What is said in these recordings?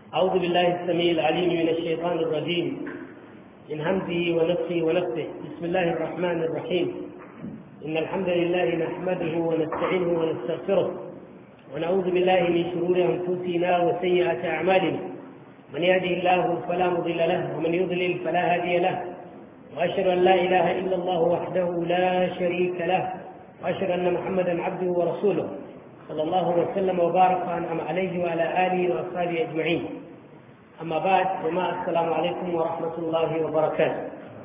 أعوذ بالله السميع العليم من الشيطان الرجيم من همزه ونفسه ونفسه بسم الله الرحمن الرحيم إن الحمد لله نحمده ونستعينه ونستغفره ونعوذ بالله من شرور أنفسنا وسيئات أعمالنا من يهده الله فلا مضل له ومن يضلل فلا هادي له وأشهد أن لا إله إلا الله وحده لا شريك له وأشهد أن محمدا عبده ورسوله صلى الله وسلم وبارك وأنعم عليه وعلى آله وأصحابه أجمعين أما بعد جماعة السلام عليكم ورحمة الله وبركاته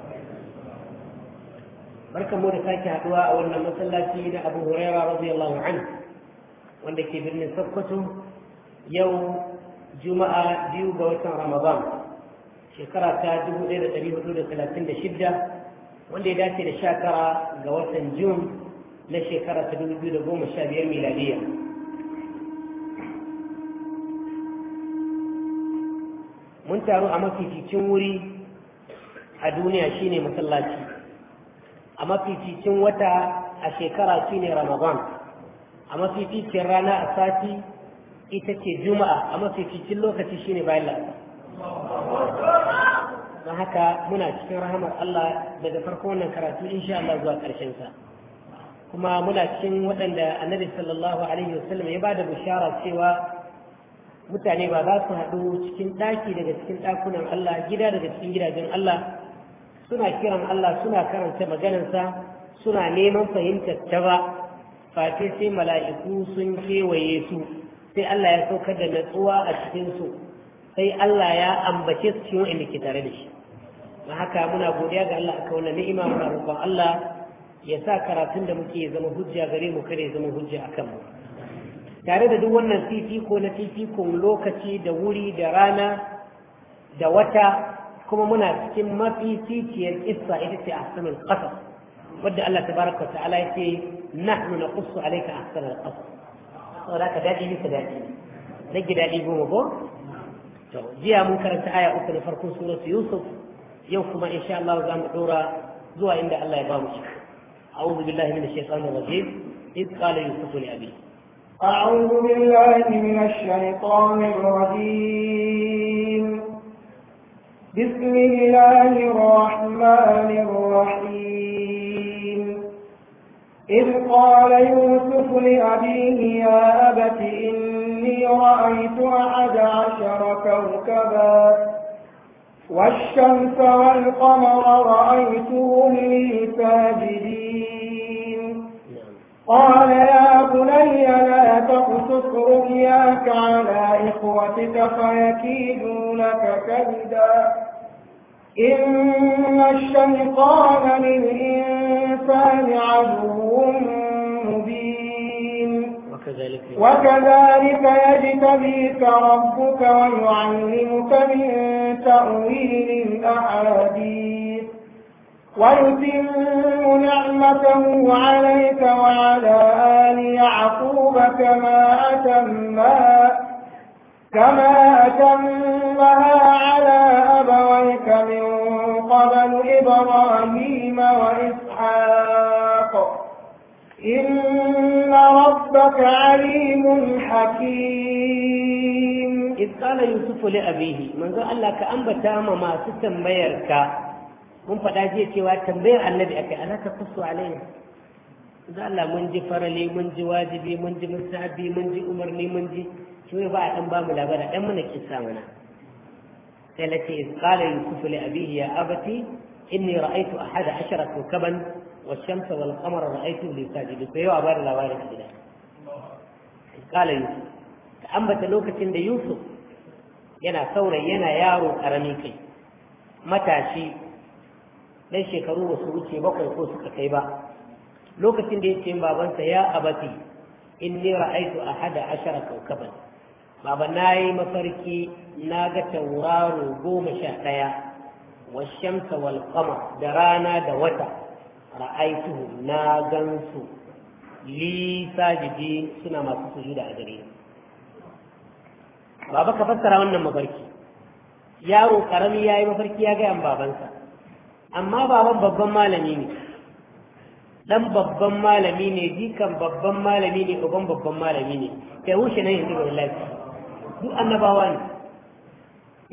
barkan mu da sake haduwa a wannan masallaci na Abu Huraira radiyallahu anhu wanda ke birnin Sokoto yau Juma'a biyu ga watan Ramadan shekara ta 1436 wanda ya dace da sha tara ga watan Jun na shekara ta 2015 miladiya mun taru a mafificin wuri a duniya shine masallaci a mafificin wata a shekara shine ramadan a mafificin rana a sati ita ce juma'a a mafificin lokaci shine bayan lasa don haka muna cikin rahamar Allah daga farko wannan karatu insha Allah zuwa ƙarshen sa kuma muna cikin waɗanda annabi sallallahu alaihi wasallam ya bada bishara cewa mutane ba za su haɗu cikin ɗaki daga cikin ɗakunan Allah gida daga cikin gidajen Allah suna kiran Allah suna karanta maganarsa suna neman fahimtar ta ba face sai mala'iku sun kewaye su sai Allah ya saukar da natsuwa a cikinsu sai Allah ya ambace su cikin wa'inda ke tare da shi don haka muna godiya ga Allah aka wannan ni'ima muna roƙon Allah ya sa karatun da muke zama hujja gare mu kare zama hujja a kanmu tare da duk wannan fifiko na fifikon lokaci da wuri da rana da wata kuma muna cikin mafi fitiyar kissa ita ce ahsanul qasas wadda Allah tabaraka ta'ala yake nahnu naqussu alayka ahsanul qasas saboda ka dadi bisa dadi rage dadi goma ko to jiya mun karanta aya uku na farkon suratu yusuf yau kuma insha Allah za mu dora zuwa inda Allah ya ba mu shi أعوذ بالله من الشيطان الرجيم إذ قال يوسف لأبيه أعوذ بالله من الشيطان الرجيم بسم الله الرحمن الرحيم إذ قال يوسف لأبيه يا أبت إني رأيت أحد عشر كوكبا والشمس والقمر رأيتهم لي ساجدين قال يا بني لا تقصص رؤياك على إخوتك فيكيدوا لك كيدا إن الشيطان للإنسان عدو مبين وكذلك وكذلك يجتبيك ربك ويعلمك من تأويل الأحاديث ويتم نعمته عليك وعلى آل يعقوب كما أتمها كما أتمها على أبويك من قبل إبراهيم وإسحاق إن ربك عليم حكيم إذ قال يوسف لأبيه من ذا الله كأنبتا ما ستنبيرك mun faɗa jiya cewa tambayar annabi akai ana ka kusu alayya da Allah mun ji farali mun ji wajibi mun ji musabi mun ji umarni mun ji shi ba a dan ba mu labara dan muna kissa mana sai lati iz qala yusuf li abihi ya abati inni ra'aytu ahada ashara kawkaban والشمس والقمر رأيته لي ساجدين فيوا بار labarin a gida قال يوسف ka ambata lokacin da Yusuf yana saurayi yana yaro karami kai matashi dan shekaru ba su wuce bakwai ko suka kai ba lokacin da yake babansa ya abati inni ra'aytu ahada ashara kawkaban baba nayi mafarki na ga tauraro goma sha ɗaya washamsa wal qamar da rana da wata ra'aytuhu na gansu li sajidi suna masu sujuda a gare ni baba ka fassara wannan mafarki yaro karami yayi mafarki ya ga babansa amma baban babban malami ne dan babban malami ne jikan babban malami ne uban babban malami ne kai wuce nan yanzu ga lafi duk annabawa ne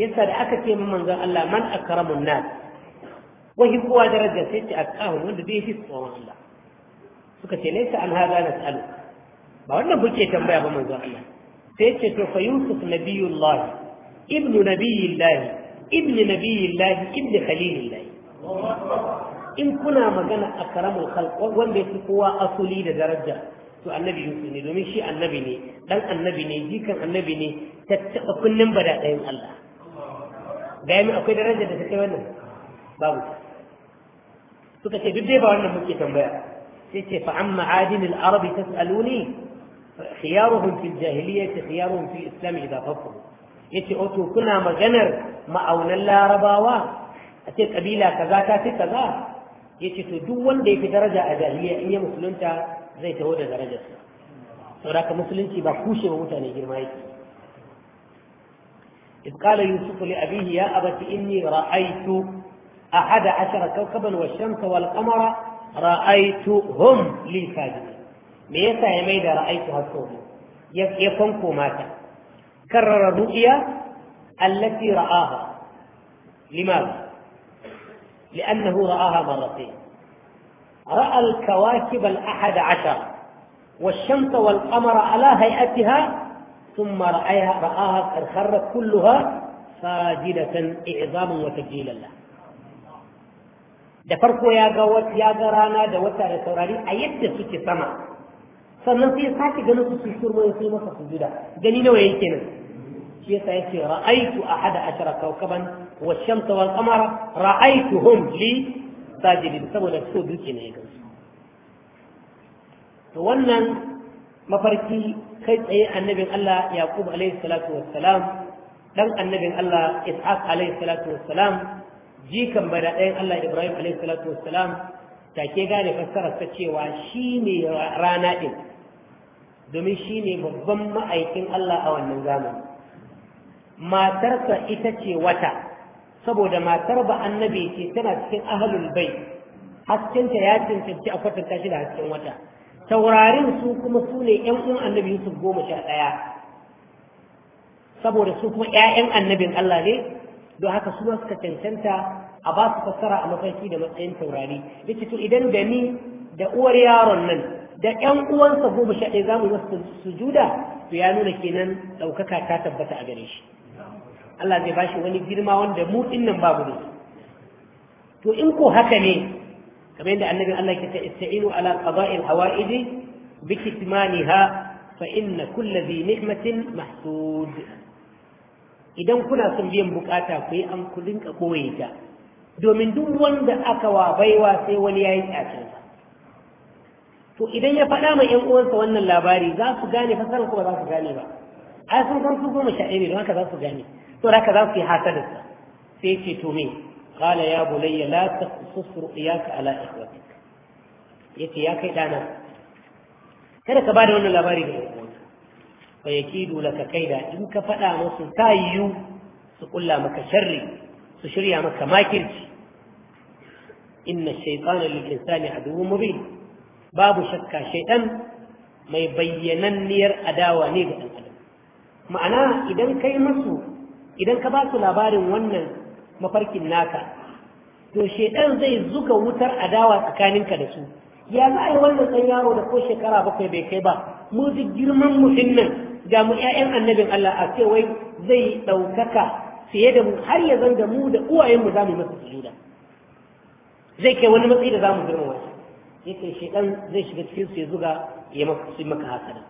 yasa da aka ce min manzon Allah man akramun nas wahi kowa daraja sai ce akahu wanda bai fi tsoron Allah suka ce laysa an hada nas'alu ba wannan kuke tambaya ba manzon Allah sai ce to fa yusuf nabiyullah ibnu nabiyillah ibnu nabiyillah ibnu khalilillah in kuna magana akramul khalq wanda yake kowa asuli da daraja to annabi yusuf ne domin shi annabi ne dan annabi ne jikan annabi ne tattaba kullum bada ɗayan Allah ga yi akwai daraja da ta kai wannan babu suka ce duk dai ba wannan muke tambaya sai ce fa amma adin al-arabi tas'aluni khiyaruhum fil jahiliyyah khiyaruhum fil islam idza faqqahu yace o to kuna maganar ma'aunan larabawa a ce kabila kaza ta fi kaza yace to duk wanda yake daraja a jahiliya in ya musulunta zai taho da darajarsa saboda ka musulunci ba kushe wa mutane girma yake إذ قال يوسف لأبيه يا أبت إني رأيت أحد عشر كوكبا والشمس والقمر رأيتهم لي ساجدين ليس يا ميدا رأيتها الصوم يفنكو ماتا كرر الرؤيا التي رآها لماذا؟ لأنه رآها مرتين رأى الكواكب الأحد عشر والشمس والقمر على هيئتها ثم رأيها رآها قد خرت كلها ساجدة إعظاما وتجليلا له da farko ya ga ya ga rana da wata da saurari a yadda suke sama sannan sai ya sake ganin su sun shurma sai masa sujuda gani nawa yake nan shi yasa yace ra'aytu ahada ashara kawkaban wa shamsa wal qamara ra'aytuhum li sajidin saboda so duke ne ya gansu to wannan mafarki kai tsaye annabin Allah Yaqub alaihi salatu wassalam dan annabin Allah Ishaq alaihi salatu wassalam jikan bada ɗayan Allah Ibrahim alaihi salatu wassalam take gane fassarar ta cewa shine rana din domin shine babban ma'aikin Allah a wannan zamani matarsa ita ce wata saboda matar ba annabi ce tana cikin ahlul bait haskenta ya cancanci a kwatanta shi da hasken wata taurarin su kuma su ne ‘yan uwan annabi Yusuf goma sha ɗaya saboda su kuma ‘ya'yan annabin Allah ne don haka su suka cancanta a ba su fassara a mafarki da matsayin taurari ya to idan da ni da uwar yaron nan da ‘yan uwansa goma sha ɗaya za mu wasu sujuda to ya nuna kenan ɗaukaka ta tabbata a gare shi Allah zai ba shi wani girma wanda mu ɗin nan babu ne to in ko haka ne kamar yadda annabin Allah ke ta ista'inu ala qada'il hawa'idi bi kitmaniha fa inna kulli dhi ni'matin mahsud idan kuna son biyan bukata ku yi an kudin ka koye ta domin duk wanda aka wa baiwa sai wani yayi tsacin to idan ya faɗa ma ƴan uwansa wannan labari za su gane fasaran ko ba za su gane ba ai sun san su goma sha ɗaya ne don haka za su gane to haka za su yi hasadarsa sai ce to me قال يا بني لا تقصص رؤياك على إخوتك yace ya kai ɗana kada ka bada wannan labari ga uwanka fa yakidu laka kaida in ka faɗa musu ta yiwu su kulla maka sharri su shirya maka makirci inna shaytana lil insani aduwwun mubin babu shakka shaytan mai bayyananniyar adawa ne ga ɗan adam ma'ana idan kai musu idan ka ba su labarin wannan mafarkin naka to shedan zai zuga wutar adawa tsakaninka da su ya za a yi wannan ɗan yaro da ko shekara bakwai bai kai ba mu duk girman mutum nan ga mu ƴaƴan annabin Allah a ce wai zai ɗaukaka fiye da mu har ya zanga mu da uwayenmu za mu masa sujuda zai kai wani matsayi da za mu girmama shi yake shedan zai shiga cikin su ya zuga ya maka su maka hasada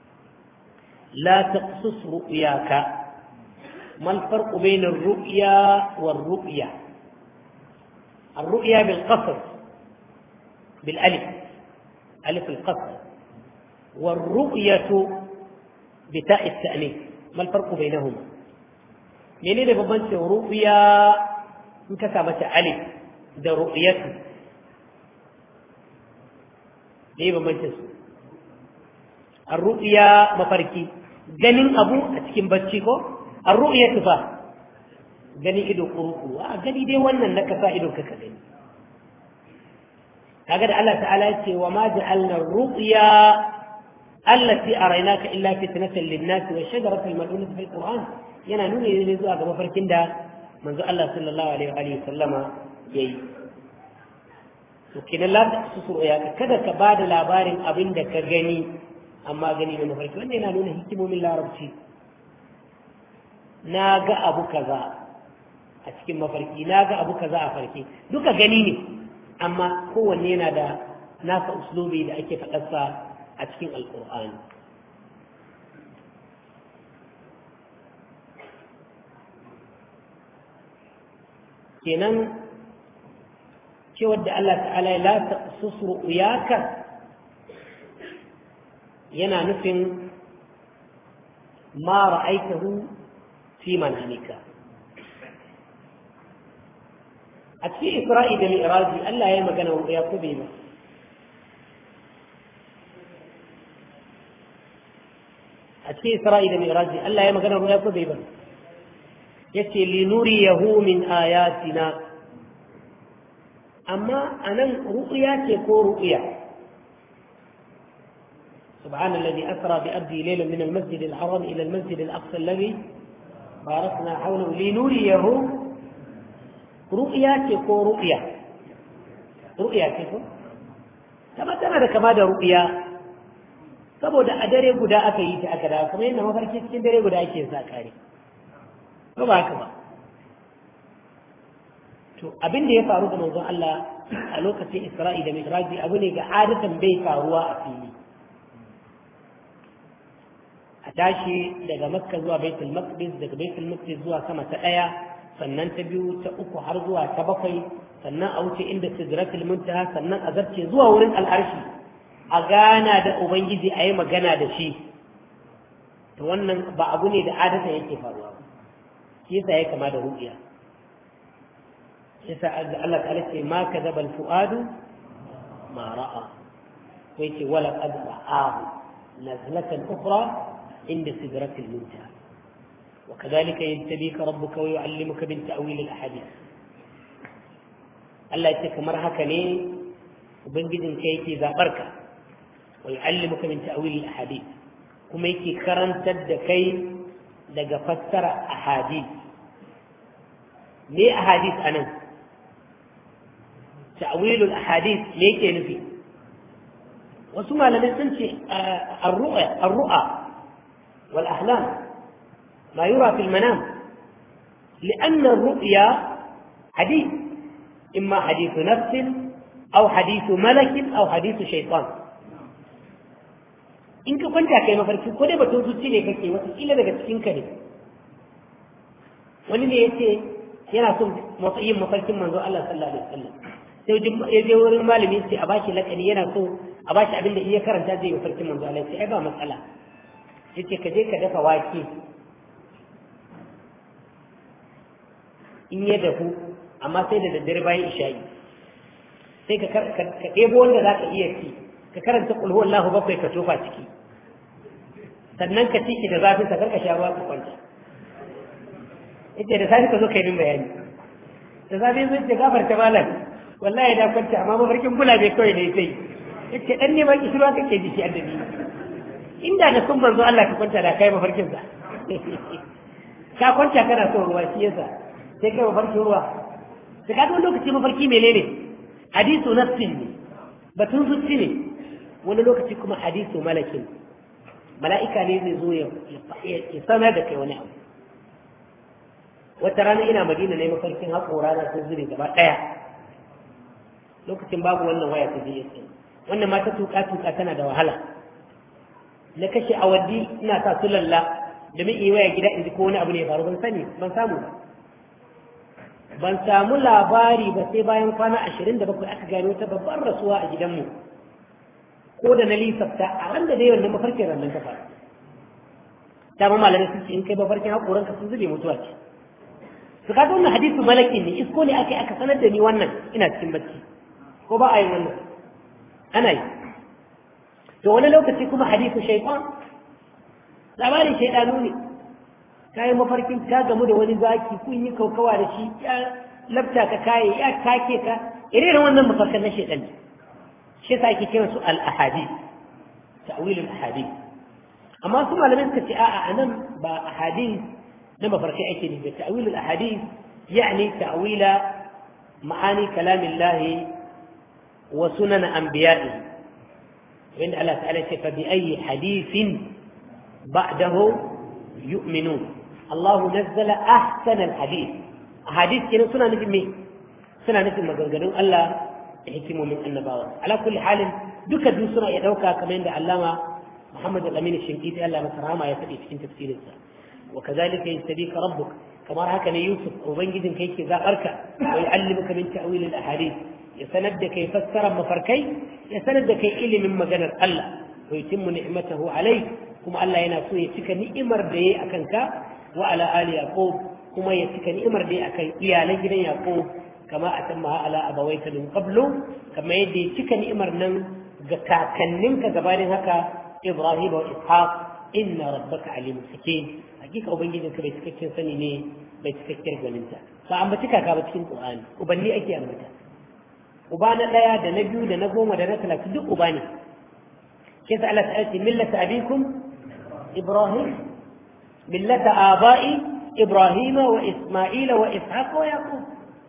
la taqsus ru'yaka ما الفرق بين الرؤيا والرؤيا الرؤيا بالقصر بالألف ألف القصر والرؤية بتاء التأنيث ما الفرق بينهما منين ببنت رؤيا انكتبت ألف ده رؤيته ليه ببنت الرؤيا مفركي ganin abu a cikin bacci ko الرؤية fa gani ido kuruku a gani dai wannan na kasa ido kaka gani kaga da Allah ta'ala ya ce wa ma ja'alna ru'ya allati araynaka illa fitnatan lin-nas wa shajaratan mal'unatan fil qur'an yana nuna ne zuwa ga mafarkin da manzo Allah sallallahu alaihi wa sallama yayi to kenan la su ya kada ka bada labarin abin da ka gani amma gani na mafarki wanda yana nuna hikimomin larabci na ga abu kaza a cikin mafarki na ga abu kaza a farke duka gani ne amma kowanne yana da nasa uslubi da ake faɗarsa a cikin alƙur'ani kenan cewar da Allah ta'ala la taqsus ru'yaka yana nufin ma ra'aitahu fi manamika a cikin isra'i da mi'raji Allah ya yi magana wa ya kube ba a cikin isra'i da mi'raji Allah ya magana wa ya kube ba yace linuriyahu min ayatina amma anan ru'ya ce ko ru'ya سبحان الذي أسرى بأبدي ليلا من المسجد الحرام إلى المسجد الأقصى الذي باركنا حوله لنريه رؤيا تكو رؤيا رؤيا تكو كما تنا كما da ru'ya saboda a dare guda aka yi ta aka dawo kuma yadda mafarki cikin dare guda ake sa kare ba ba haka ba to abin da ya faru da manzon Allah a lokacin Isra'i da Mi'raji abu ne ga adatan bai faruwa a fili a tashi daga makka zuwa baitul maqdis daga baitul maqdis zuwa sama ta daya sannan ta biyu ta uku har zuwa ta bakwai sannan a wuce inda sidratul muntaha sannan a zarce zuwa wurin al'arshi a gana da ubangiji a yi magana da shi to wannan ba abu ne da adata yake faruwa ba shi yasa ya kama da ru'ya yasa Allah ta'ala ce ma kadaba al-fuadu ma ra'a ko yake wala qad ra'ahu nazlatan ukhra عند سدرة المنتهى وكذلك يجتبيك ربك ويعلمك من تأويل الأحاديث Allah ya ce kamar haka ne ubangijin ka yake zaɓar ka wa yu'allimuka min ta'wil al-ahadith kuma yake karantar da kai daga fassara ahadith me ahadith anan ta'wil al-ahadith me yake nufi wasu malamai sun ce ar-ru'a ar-ru'a wal-ahlam ma yura fi al-manam لأن الرؤيا حديث إما حديث نفس أو حديث ملك أو حديث شيطان in ka kwanta kai mafarki ko dai batun zuci ne kake wata kila daga cikin ka ne wani ne yace yana son yin mafarkin manzo Allah sallallahu alaihi wasallam sai ya je wurin malami sai a bashi lakani yana so a bashi abin da iya karanta zai mafarkin manzo Allah sai ai ba matsala yace ka je ka dafa wake in ya dafu amma sai da daddare bayan isha'i sai ka ɗebo wanda za ka iya ci ka karanta ƙulhu Allahu bakwai ka tofa ciki sannan ka ciki da zafin sa karka sha ruwa ka kwanta ita da safi ka zo kai min bayani da zafi zai ce gafarta malam wallahi da kwanta amma mafarkin bula bai kawai ne sai yace dan ne baki ruwa kake ji shi annabi inda da sun manzo Allah ka kwanta da kai mafarkin sa ka kwanta kana son ruwa shi yasa sai kai mafarkin ruwa da kaga wani lokaci mafarki menene hadisu nafsin ne batun zuci ne wani lokaci kuma hadisu malakin mala'ika ne zai zo ya sanar da kai wani abu wata rana ina madina ne mafarkin haƙora na sun zure gaba ɗaya lokacin babu wannan waya ta GSM wannan mata tuka tuka tana da wahala na kashe awaddi ina sa su lalla domin iya waya gida in ji ko wani abu ne ya faru ban sani ban samu ba ban samu labari ba sai bayan kwana ashirin da bakwai aka gano ta babbar rasuwa a gidanmu ko da na lisafta a ran da dai wannan mafarkin rannan ta faru dama malamai sun ce in kai mafarkin haƙoran ka sun zube mutuwa ce su kaga wannan hadisu malaki ne isko ne aka yi aka sanar da ni wannan ina cikin bacci ko ba a yin wannan ana yi to wani lokaci kuma hadisu shaitan labarin shaidanu ne ka yi mafarkin ka gamu da wani zaki kun yi kaukawa da shi ya labta ka kaye ya take ka irin wannan mafarkan na shaidan shi yasa ake kiran su al-ahadi ta'wilul ahadith amma su malamai suka ce a'a anan ba ahadith na mafarkai ake ne da ta'wilul ahadith yani ta'wila ma'ani kalamillahi wa sunan anbiya'i wanda Allah ta'ala ce fa bi ayi hadithin ba'dahu yu'minun Allah nazzala ahsana al-hadith ahadith kenan suna nufin me suna nufin maganganun Allah da hikimomin annabawa ala kulli halin duka duk suna iya dauka kamar yadda Allama محمد الأمين الشنقيطي ألا مسرها ما يفعل في تفسير السا وكذلك يستبيك ربك كما رأى يوسف وبنجد كيك ذا أركع ويعلمك من تأويل الأحاديث يسند كي فسر مفركي يسند كي إلي من مجنر الله ويتم نعمته عليك كما الله يناسو يتك نئمر دي أكنك وعلى آل يعقوب كما يتك نئمر دي أكن إيالي جنا يعقوب كما أتمها على أبويك من قبل كما يدي يتك نئمر نن كاكننك gabanin haka إبراهيم وإسحاق إن ربك عليم حكيم حقيقة أبنجد كبيت كتير سني ني بيت كتير جننتا فأمتك كابت في القرآن وبني أكي أمتا وبانا لا يا ده نبيو ده نقوم ده نتلا كدو أباني كيف على سألتي ملة أبيكم إبراهيم ملة آبائي إبراهيم وإسماعيل وإسحاق ويعقوب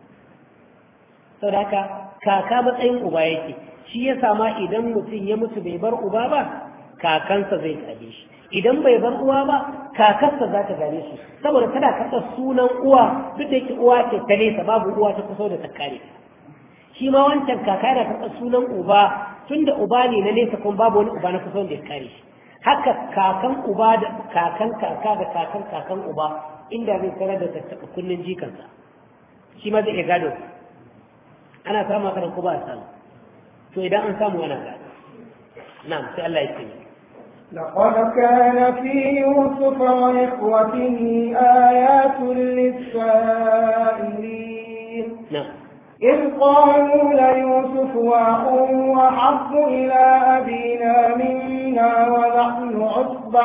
saboda kaka matsayin uba yake shi ya sama idan mutum ya mutu bai bar uba ba kakansa zai gaje shi idan bai bar uwa ba kakarsa za ta gane shi saboda tana karɓar sunan uwa duk da yake uwa ce ta nesa babu uwa ta kusa da ta kare shi ma wancan kaka yana karɓar sunan uba tunda uba ne na nesa kuma babu wani uba na kusa da ya kare shi haka kakan uba da kakan kaka da kakan kakan uba inda zai sanar da tattaɓa kunnen jikansa shi ma zai iya gado ana samu haka ko ba a samu to idan an samu ana gado na'am sai Allah ya ce لقد كان في يوسف وإخوته آيات للسائلين نعم إذ قالوا ليوسف وأخوه أحب إلى أبينا منا ونحن عصبة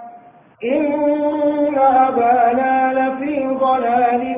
إن أبانا لفي ضلال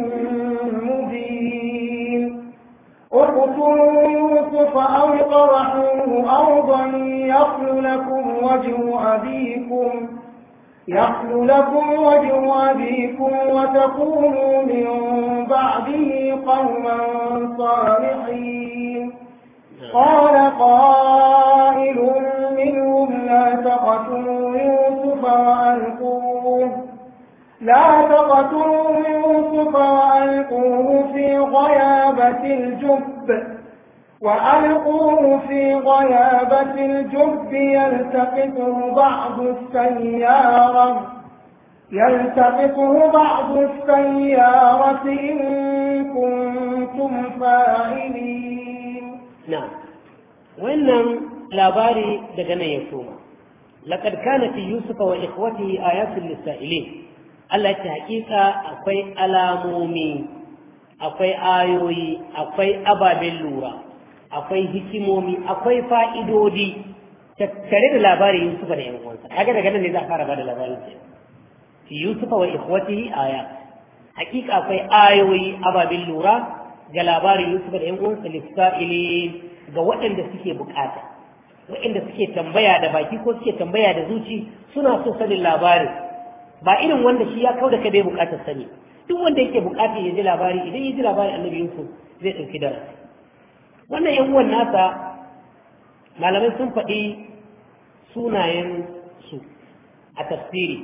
مبين اقتلوا يوسف أو اطرحوه أرضا يخل لكم وجه أبيكم يخل لكم وجه أبيكم وتكونوا من بعده قوما صالحين قال قائل منهم لا تقتلوا يوسف وألقوه لا تقتلوا يوسف وألقوه في غيابة الجب وألقوه في غيابة الجب يلتقطه بعض السيارة يلتقطه بعض السيارة إن كنتم فاعلين نعم وإن labari daga nan ya soma laqad kana fi yusufa wa ikhwatihi ayatun lisa'ilin Allah ya ce hakika akwai alamomi akwai ayoyi akwai ababen lura akwai hikimomi akwai fa'idodi tattare da labarin yusufa da yan uwansa kaga daga nan ne za a fara bada labarin sa fi yusufa wa ikhwatihi aya hakika akwai ayoyi ababen lura ga labarin yusufa da yan uwansa lisa'ilin ga waɗanda suke bukata waɗanda suke tambaya da baki ko suke tambaya da zuci suna so sanin labarin ba irin wanda shi ya kau da kai bai bukatar sani duk wanda yake bukatar ya ji labari idan ya ji labarin annabi yusuf zai ɗauki darasi wannan yan uwan nasa malamai sun faɗi sunayen su a tafsiri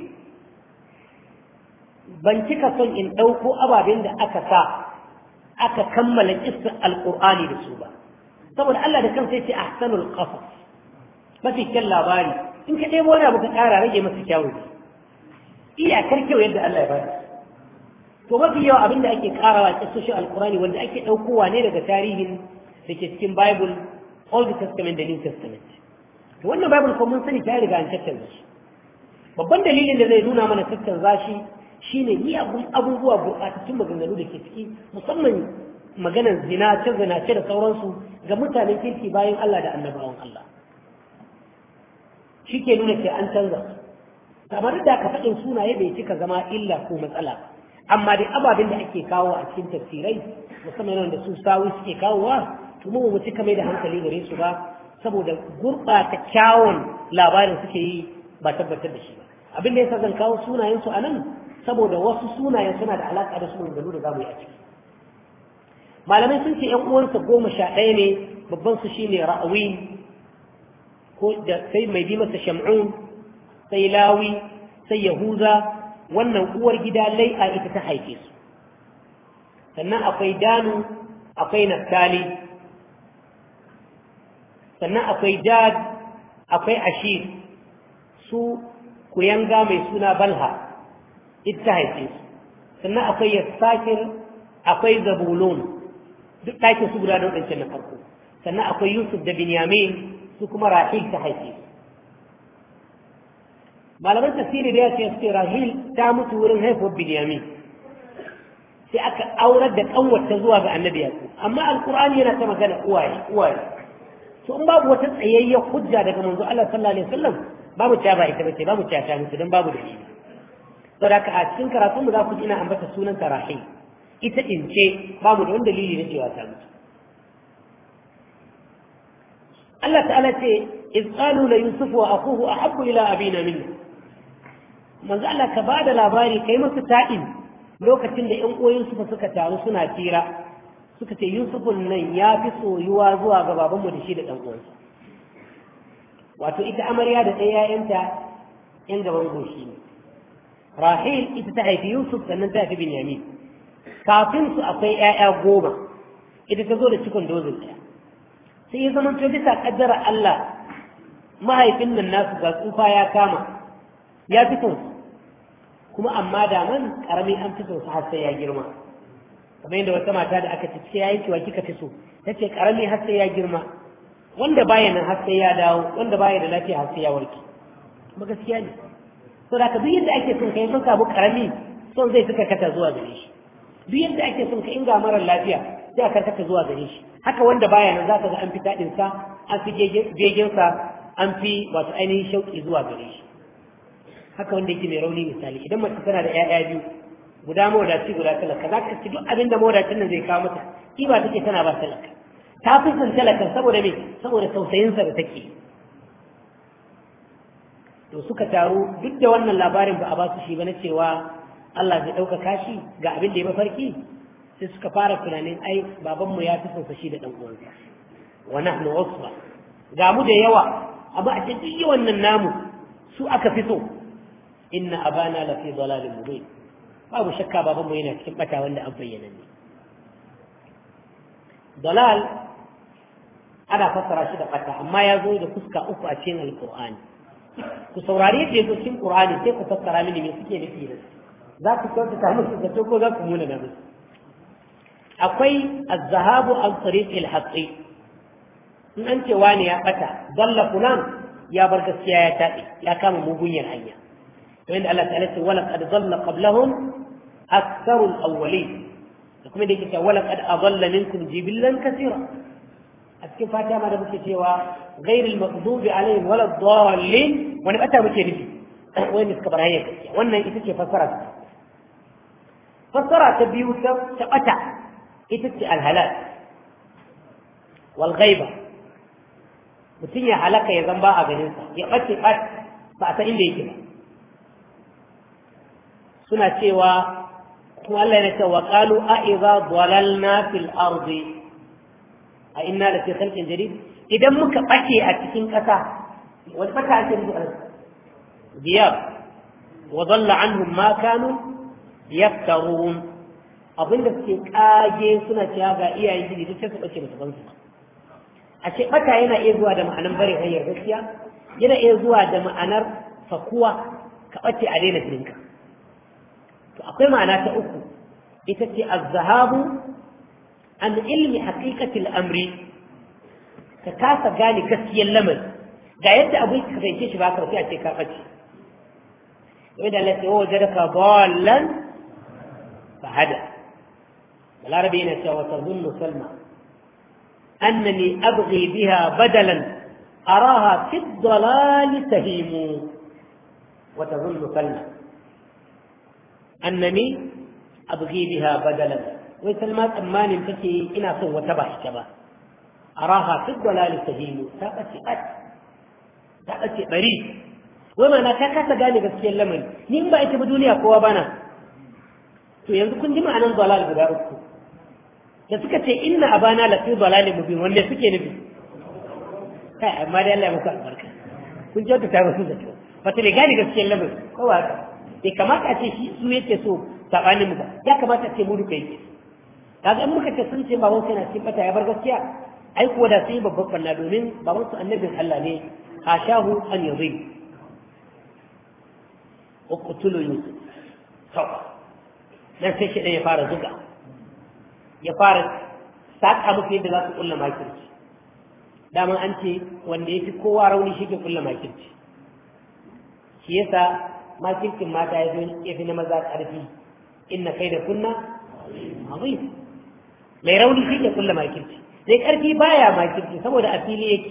ban cika son in ɗauko ababen da aka sa aka kammala kissar alƙur'ani da su ba saboda Allah da kansa yace ahsanul qasas mafi kyan labari in ka ɗebo wani abu ka ƙara rage masa kyawu iyakar kyau yadda Allah ya bada to mafi yawa abin da ake ƙarawa a kisoshin alkurani wanda ake ɗaukowa ne daga tarihin da ke cikin bible old testament da new testament to wannan bible ko mun sani ta riga an tattanza shi babban dalilin da zai nuna mana tattanza shi shine miyagun abubuwa gurɓatattun maganganu da ke ciki musamman maganar zinace zinace da sauransu ga mutanen kirki bayan Allah da annabawan Allah shi ke nuna ke an canza kamar da ka faɗin sunaye bai cika zama illa ko matsala amma dai ababen da ake kawo a cikin tafsirai musamman da su sawi suke kawowa to mu mu cika mai da hankali gare su ba saboda gurɓata kyawun labarin suke yi ba tabbatar da shi ba abin da yasa zan kawo sunayensu a nan saboda wasu sunayen suna da alaƙa da su maganganu da zamu yi a ciki malamai sun ce ‘yan uwansa goma sha ɗaya ne babban su shine ra'awi ko da sai mai bi masa shamun sai lawi sai yahuza wannan uwar gida lai'a ita ta haife su sannan akwai danu akwai naftali sannan akwai jad akwai ashir su kuyanga mai suna balha ita haife su sannan akwai yassakir akwai zabulun duk ɗakin su guda da waɗancan na farko sannan akwai yusuf da binyamin su kuma rahil ta haife su malaman tafsiri da ya ce su rahil ta mutu wurin haifuwar binyamin sai aka aurar da kanwarta zuwa ga annabi yaƙo amma alkur'ani yana ta magana uwaye uwaye to in babu wata tsayayyen hujja daga manzo Allah sallallahu alaihi wasallam babu ta ba ita bace babu ta ta mutu dan babu dalili saboda haka a cikin karatun mu za ku ji ina ambata sunan ta rahil ita in ce babu da wani dalili na cewa ta mutu Allah ta'ala ce iz qalu la yusuf wa akuhu ahabbu ila abina minna manzo Allah ka bada labari kai masa ta'in lokacin da ƴan uwan su suka taru suna tira suka ce Yusufun nan ya fi soyuwa zuwa ga babanmu da shi da ɗan uwansa wato ita amarya da ɗaya ƴaƴanta ƴan gaban goshi ne Rahil ita ta haifi Yusuf sannan ta haifi Binyamin kafin su akwai ƴaƴa goma ita ta zo da cikon dozin ɗaya sai ya zama to bisa kaddara Allah mahaifin nan nasu ga tsufa ya kama ya fi son kuma amma da man karami an fi son su har sai ya girma kamar yadda wata mata da aka ce ya yi cewa kika fi so ta ce karami har sai ya girma wanda baya nan har sai ya dawo wanda baya da lafiya har sai ya warke kuma gaskiya ne to da ka duk yadda ake son kai sun samu karami son zai suka kata zuwa gare shi duk yadda ake son ka inga mara lafiya sai a karkata zuwa gare shi haka wanda baya nan za ka ga an fi daɗin sa an fi jegen sa an fi wato ainihin shauƙi zuwa gare shi haka wanda yake mai rauni misali idan mace tana da ƴaƴa biyu guda mawadaci guda talaka za ka ci duk abin da mawadacin nan zai kawo mata ba take tana ba talaka ta fi son talakan saboda me saboda tausayinsa da take to suka taru duk da wannan labarin ba a ba su shi ba na cewa Allah zai ɗaukaka shi ga abin da ya mafarki sai suka fara tunanin ai babanmu ya fi son shi da ɗan uwansa wa nahnu usba ga mu da yawa amma a cikin yawan nan namu su aka fi so inna abana la fi dalalin mubin babu shakka babanmu yana cikin bata wanda an bayyana ne dalal ana fassara shi da bata amma ya zo da fuska uku a cikin alqur'ani ku saurari yadda ya zo cikin qur'ani sai ku fassara mini me suke nufi da za ku kyautata musu zato ko za ku muna da musu akwai az-zahabu an tariq al-haqqi in an ce wani ya bata dalla fulan ya bar gaskiya ya taɗe ya kama mugunyar hanya وإن الله تعالى ولقد ضل قبلهم أكثر الأولين لكم يديك ولقد أضل منكم جبلا كثيرا أتكلم فاتحة ما نبكي سوى غير المغضوب عليهم ولا الضالين وأنا أتى بكي نجي وين نسكبر هي وأنا إتكي فسرت فسرت بيوت تقطع إتكي الهلاك والغيبة mutum ya halaka ya zamba a ganinsa ya ɓace ɓat ba a san inda yake ba suna cewa kuma Allah yana cewa qalu a idza dalalna fil ardi a inna la fi khalqin jadid idan muka bace a cikin kasa wani bata ake nufi a diyar wa dalla anhum ma kanu yaftarun abinda suke kage suna cewa ga iyayen gidi duk sai su bace musu bansu a ce bata yana iya zuwa da ma'anar bare hanyar gaskiya yana iya zuwa da ma'anar fakuwa ka bace a daina jirinka to akwai ma'ana ta uku ita ce az-zahabu an ilmi haqiqati al-amri ka kasa gane gaskiyar lamari ga yadda abu ka fahimce shi ba ka sai a ce ka bace wai da Allah ya wajadaka dallan fa hada balarabi yana cewa tazunnu salma annani abghi biha badalan araha fi ad-dalal tahimu wa tazunnu salma annani abghi biha badalan wai salma tsammanin take ina son wata ba ita ba araha fi dalal sahilu ta bace at ta bace bari wai mana ta kasa gane gaskiyar lamari ni in ba ita ba duniya kowa bana to yanzu kun ji ma'anar dalal guda uku da suka ce inna abana la fi dalalin mubin wanda suke nufi kai amma dai Allah ya muku albarka kun kyauta ta musu da kyau wata bai gane gaskiyar lamarin ko ba haka bai kamata a ce shi su yake so sabanin mu ba ya kamata a ce mu duka yake kaga in muka ce sun ce baban sai na cikin bata ya bar gaskiya ai kuwa da sai babban banna domin baban su annabin Allah ne hashahu an yadhi uqtulu yusuf to dan sai shi ya fara zuga ya fara saka musu yadda za su kulla makirci daman an ce wanda ya fi kowa rauni shi ke kulla makirci shi yasa makircin mata ya fi na maza ƙarfi inna kai da kunna azim mai rauni shi ke kulla makirci sai ƙarfi baya makirci saboda a fili yake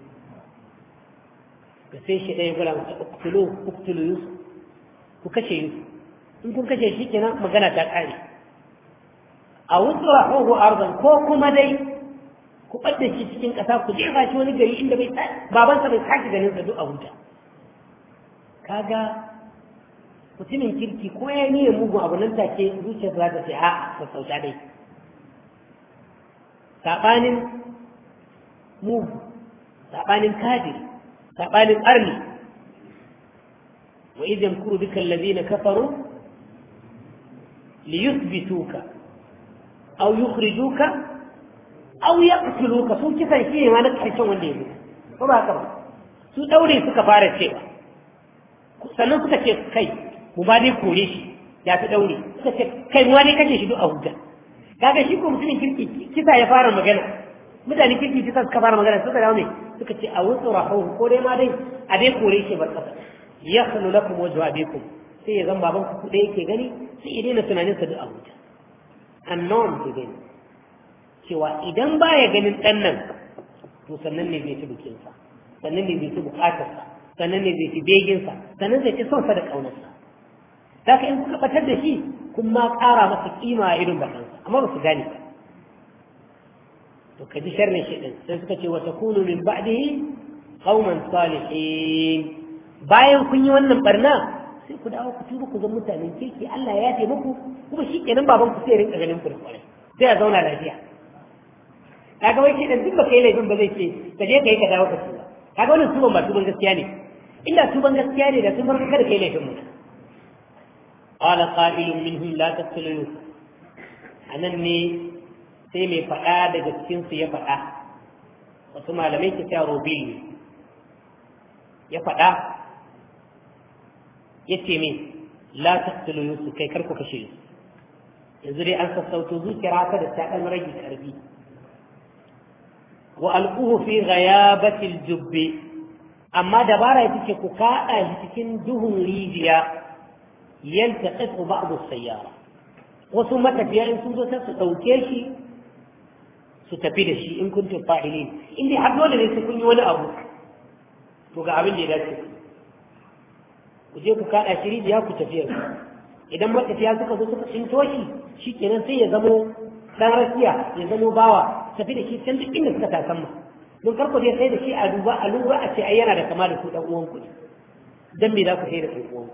da sai shi ɗaya gula masa uktulu uktulu yusuf ku kashe yusuf in kun kashe shi kenan magana ta ƙare a wasu rahohu arzan ko kuma dai ku ɓadda shi cikin ƙasa ku jefa shi wani gari inda bai babansa bai sake ganin sa duk a huta kaga mutumin kirki ko ya niyyar mugun abu nan take zuciyarsa za ta ce a sassauta dai saɓanin mugu saɓanin kafiri saɓanin arni wa idan kuru duka allazina kafaru liyuthbituka aw yukhrijuka aw yaqtuluka sun kisan shi ne ma na karshen wanda ya mutu ko ba haka ba su daure suka fara cewa sannan suka ce kai mu ba dai kore shi ya fi daure suka ce kai mu ne kace shi duk a hujja kaga shi ko mutumin kirki kisa ya fara magana mutane kirki kisa suka fara magana suka dawo ne suka ce a wasu rahu ko dai ma dai a dai kore shi bar kasa ya khulu lakum wajhu abikum sai ya zan baban ku kuɗe yake gani sai ya daina tunanin sa duk a hujja annon ke gani cewa idan baya ganin ɗan nan to sannan ne zai ci bikinsa sannan ne zai ci bukatarsa sannan ne zai ci beginsa sannan zai ci sonsa da ƙaunarsa za ka in kuka batar da shi kun ma ƙara masa ƙima a irin bakansa amma ba su gane ba to ka ji sharrin shi ɗin sai suka ce wata kunu min ba'dihi qauman salihin bayan kun yi wannan barna sai ku dawo ku tuba ku zama mutanen kirki Allah ya yafe muku kuma shi kenan baban ku sai rinka ganin ku da kwarai sai a zauna lafiya kaga wai shi dan duk baka yi laifin ba zai ce ka je kai ka dawo ka tuba kaga wannan tuban ba tuban gaskiya ne inda tuban gaskiya ne da tun farko kada kai laifin mutum qala qa'ilun minhum la taqtulu yusuf anan ne sai mai faɗa daga cikin su ya faɗa wasu malamai ke cewa robil ne ya faɗa ya ce min la taqtulu yusuf kai kar ku kashe yusuf yanzu dai an sassauto zuciyar haka da ta ɗan rage ƙarfi wa alquhu fi ghayabati aljubbi amma dabara ita ce ku kaɗa shi cikin duhun rijiya yaltaqitu ba'd as-sayyara wasu matafiya in sun zo sai su ɗauke shi su tafi da shi in kuntum fa'ilin in dai har dole ne sai kun yi wani abu to ga abin da ya dace ku je ku kaɗa shi rijiya ku tafi idan matafiya suka zo suka tsinto shi shikenan sai ya zamo dan rakiya ya zamo bawa tafi da shi can duk inda suka tasan ma don karko dai sai da shi a duba a lura a ce ai yana da kama da ku dan uwan ku dan me za ku sai da ɗan uwan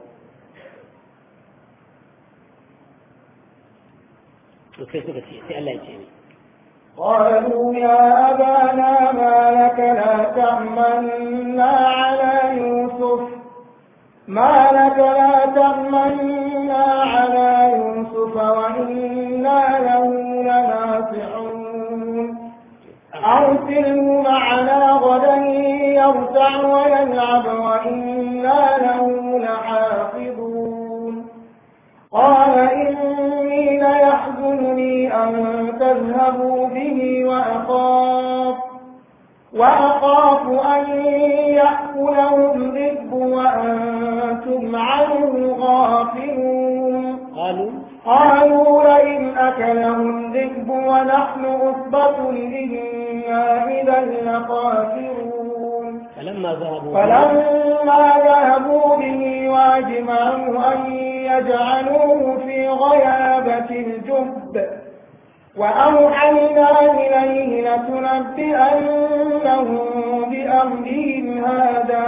to sai suka ce sai Allah ya ce ni قالوا يا أبانا ما لك لا تأمنا على يوسف ما لك لا تأمنا على يوسف وإنا له لناصحون أرسله معنا غدا يرتع ويلعب وإنا له لحافظون قال إني ليحزنني أن تذهبوا به وأخاف وأخاف أن يأكله الذئب وأنتم عنه غافلون قالوا قالوا لئن أكله الذئب ونحن عصبة إنا إذا لخاسرون فلما ذهبوا فلما ذهبوا به واجمعوا أن يجعلوه في غيابة الجب وأوحينا إليه لتنبئنهم بأمرهم هذا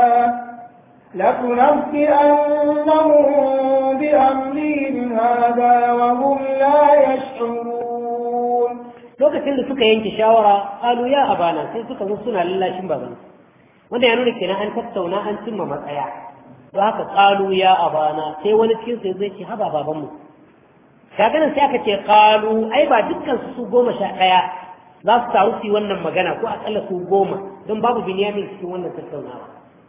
لتنبئنهم بأمرهم هذا وهم لا يشعرون lokacin da suka yanke shawara qalu ya abana sai suka zo suna lallashin baban wanda ya nuna kenan an tattauna an cimma matsaya don haka qalu ya abana sai wani cikin su zai ce haba baban mu kaga nan sai aka ce qalu ai ba dukkan su su goma sha ɗaya za su taru su yi wannan magana ko akalla su goma don babu binyamin cikin wannan tattaunawa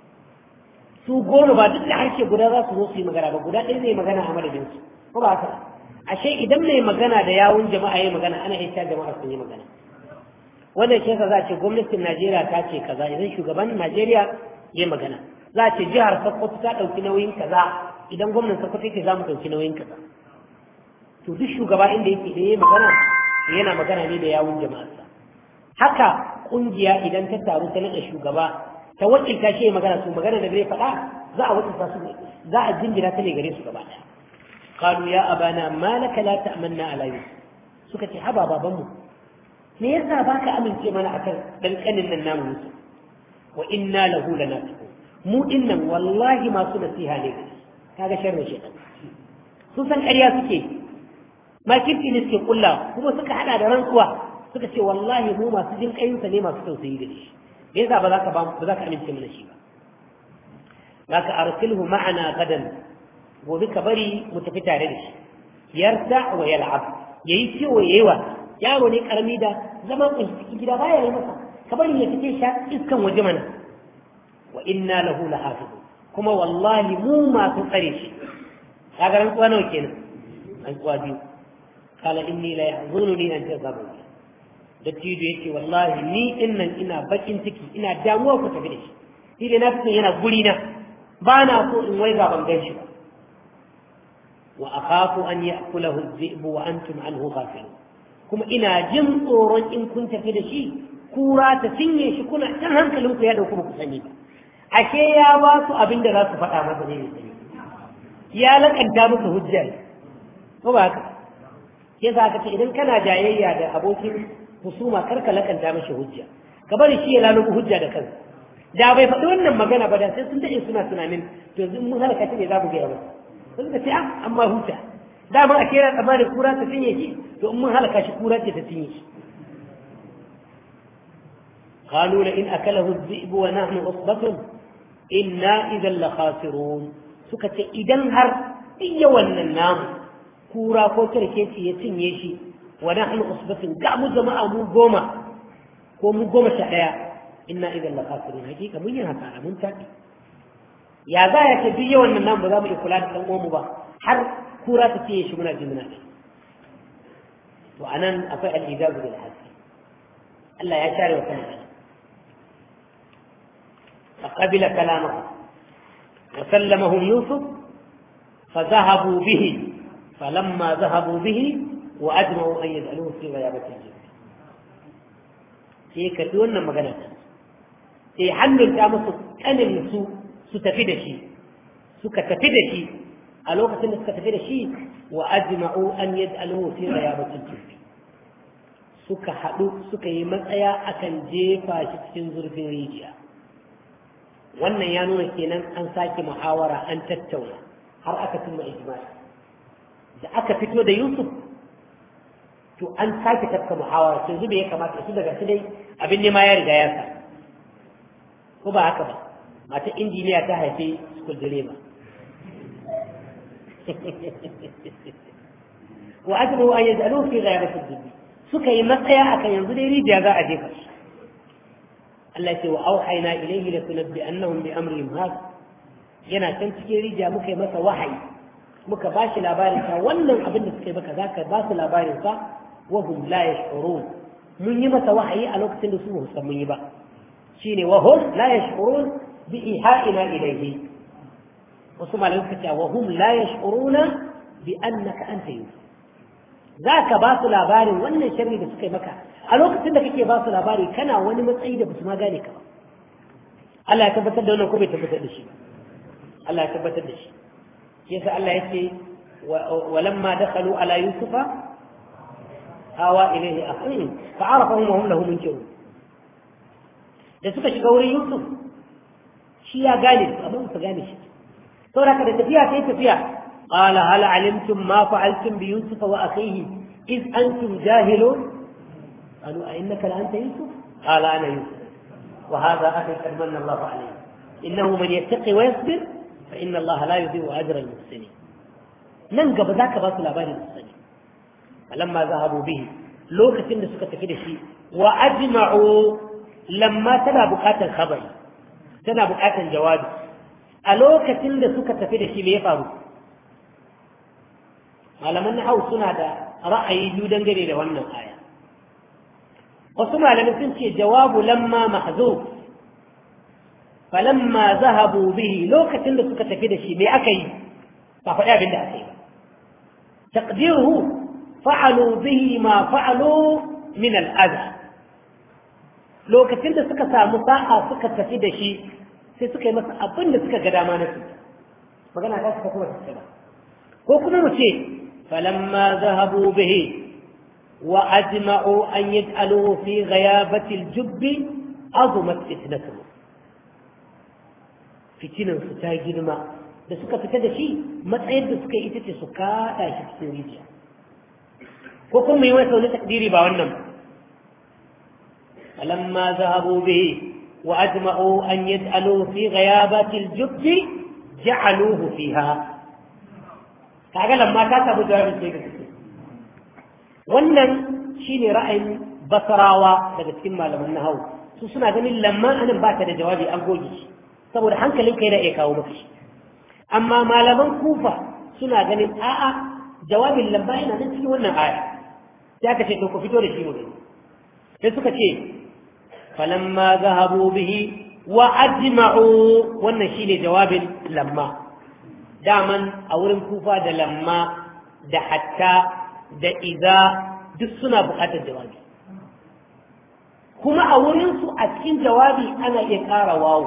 su goma ba duk da harshe guda za su zo su yi magana ba guda ɗaya zai magana a madadin su ko ba haka ashe idan mai magana da yawun jama'a ya magana ana iya jama'a sun yi magana wannan shi za a ce gwamnatin Najeriya ta ce kaza idan shugaban Najeriya ya magana za a ce jihar Sokoto ta ɗauki nauyin kaza idan gwamnan Sokoto yake za mu ɗauki nauyin kaza to duk shugaba inda yake da ya magana yana magana ne da yawun jama'arsa haka kungiya idan ta taru ta naɗa shugaba ta wakilta shi magana su magana da zai faɗa za a wakilta su za a jinjina ta ne gare su gaba ɗaya qalu ya abana ma laka la ta'manna ala yusuf suka ce haba baban mu me yasa baka amince mana akan dan kanin nan namu yusuf wa inna lahu lanasiqun mu dinnan wallahi masu nasiha ne kaga sharri shaytan sun san ƙarya suke makirci ne suke kulla kuma suka hada da rantsuwa suka ce wallahi mu masu jin kayinsa ne masu tausayi da shi me yasa ba za ka ba za ka amince mana shi ba zaka arsilhu ma'ana gadan gobe ka bari mu tafi tare da shi yarda wa yal'ab yayi ciwo yayi wa yaro ne karami da zaman kunshi cikin gida baya yi masa ka bari ya fice sha iskan waje mana wa inna lahu lahafizun kuma wallahi mu masu tsare shi kaga rantsuwa nawa kenan rantsuwa biyu قال إني لا يحزنني أن تذهبوا dattijo yake wallahi ni dinnan ina bakin ciki ina damuwa ku tafi da shi ni da na yana guri na ba na so in wai ga ban gan shi ba wa akhafu an ya'kulahu adh-dhi'bu wa antum anhu ghafilun kuma ina jin tsoron in kun tafi da shi kura ta cinye shi kuna can hankalin ku ya dauku ba ku sani ba ashe ya ba su abin da za su faɗa masa ne sani ya lakanta musu hujja ko ba haka ke za ka ce idan kana jayayya da abokin husuma kar ka lakanta mashi hujja ka bari shi ya lalubu hujja da kansa da bai faɗi wannan magana ba da sai sun daɗe suna tunanin to yanzu mun halaka ne za mu gaya masa sai suka ce ah amma huta dama a kera tsammanin kura ta cinye shi to in mun halaka shi kura ce ta cinye shi قالوا لئن أكله الذئب ونحن عصبة إنا إذا لخاسرون سكت إذا هر إيا النام kura ko kirkeci ya cinye shi wa nahnu usbatin ga mu jama'a mu goma ko mu goma sha daya inna idan la khasirun hakika mun yi haka mun tafi ya za ya ce duk yawan nan ba za mu iya kula da dan uwanmu ba har kura ta cinye shi muna ji muna to anan akwai al-ijazu bil hasi Allah ya share wa kansa فقبل كلامه وسلمهم يوسف فذهبوا به فلما ذهبوا به وأجمعوا أن يجعلوه في غيابة الجب sai karɓi wannan magana ta sai hannun ta musu kanin su su tafi da shi suka tafi da shi a lokacin da suka tafi da shi wa ajma'u an yaj'aluhu fi ghayabatil jubbi suka haɗu suka yi matsaya akan jefa shi cikin zurfin rijiya wannan ya nuna kenan an sake muhawara an tattauna har aka cimma ijma'i da aka fito da Yusuf to an sake tafka muhawara sai zube ya kamata su daga su dai abin nema ya riga ya sa ko ba haka ba mata injiniya ta haife school direba wa ajru an yaj'alu fi ghayabati ad suka yi matsaya akan yanzu dai rijiya za a jefa shi Allah ce wa auhayna ilayhi la tunabbi annahum bi amrihim hada yana can cikin rijiya muka yi masa wahayi muka ba shi labarin sa wannan abin da suka yi maka za ka ba su labarin sa wa hum la yash'urun mun yi masa wahayi a lokacin da su ba san mun yi ba shine wa hum la yash'urun bi iha'ina ilayhi wasu malamai suka ce wa hum la yash'uruna bi annaka anta yusuf za ka ba su labarin wannan sharri da suka yi maka a lokacin da kake ba su labari kana wani matsayi da ba su ma gane ka ba Allah ya tabbatar da wannan ko bai tabbatar da shi ba Allah ya tabbatar da shi yasa Allah yace walamma dakhalu ala yusufa hawa ilaihi akhihi fa arafahum wa hum lahu munkirun da suka shiga wurin Yusuf shi ya gane su amma su gane shi saboda da tafiya sai tafiya qala hal alimtum ma fa'altum bi yusuf wa akhihi id antum jahilun qalu a innaka la anta yusuf qala ana yusuf wa hadha akhi qad manna Allah alayhi innahu man yattaqi wa yasbir fa inna Allah la yudhi'u ajra al-muhsinin nan gaba zaka ba su labarin su sani falamma zahabu bihi lokacin da suka tafi da shi wa ajma'u lamma tana bukatar khabari tana bukatar jawabi a lokacin da suka tafi da shi me ya faru malaman nahau suna da ra'ayi biyu dangane da wannan aya wasu malamai sun ce jawabu lamma mahzuf falamma zahabu bihi lokacin da suka tafi da shi me aka yi ba faɗi abin da aka yi ba taqdiruhu fa'alu bihi ma fa'alu min al'adha lokacin da suka samu sa'a suka tafi da shi sai suka yi masa abin da suka ga dama na su magana ta suka kuma tafi ba ko kuma mu ce falamma zahabu bihi wa ajma'u an yaj'aluhu fi ghayabati al-jubbi azumat fitnatuhu fitinan su ta girma da suka fita da shi matsayin da suka yi ita ce su kada shi cikin rijiya ko kuma yi wani wani takdiri ba wannan falamma zahabu bihi وأجمعوا أن يجعلوه في غيابة الجب جعلوه فيها kaga lamma ta samu jawabin sai gaske wannan shine ra'ayin basarawa daga cikin malaman nahawu su suna ganin lamma anan ba ta da jawabi an goge shi saboda hankalin kai da iya kawo maka shi amma malaman kufa suna ganin a'a jawabin lamma yana nan cikin wannan aya sai aka ce to ku fito da shi mu sai suka ce فلما ذهبوا به وأجمعوا wannan shine jawabin lamma daman a wurin kufa da lamma da hatta da iza duk suna buƙatar jawabi kuma a wurin su a cikin jawabi ana iya ƙara wawo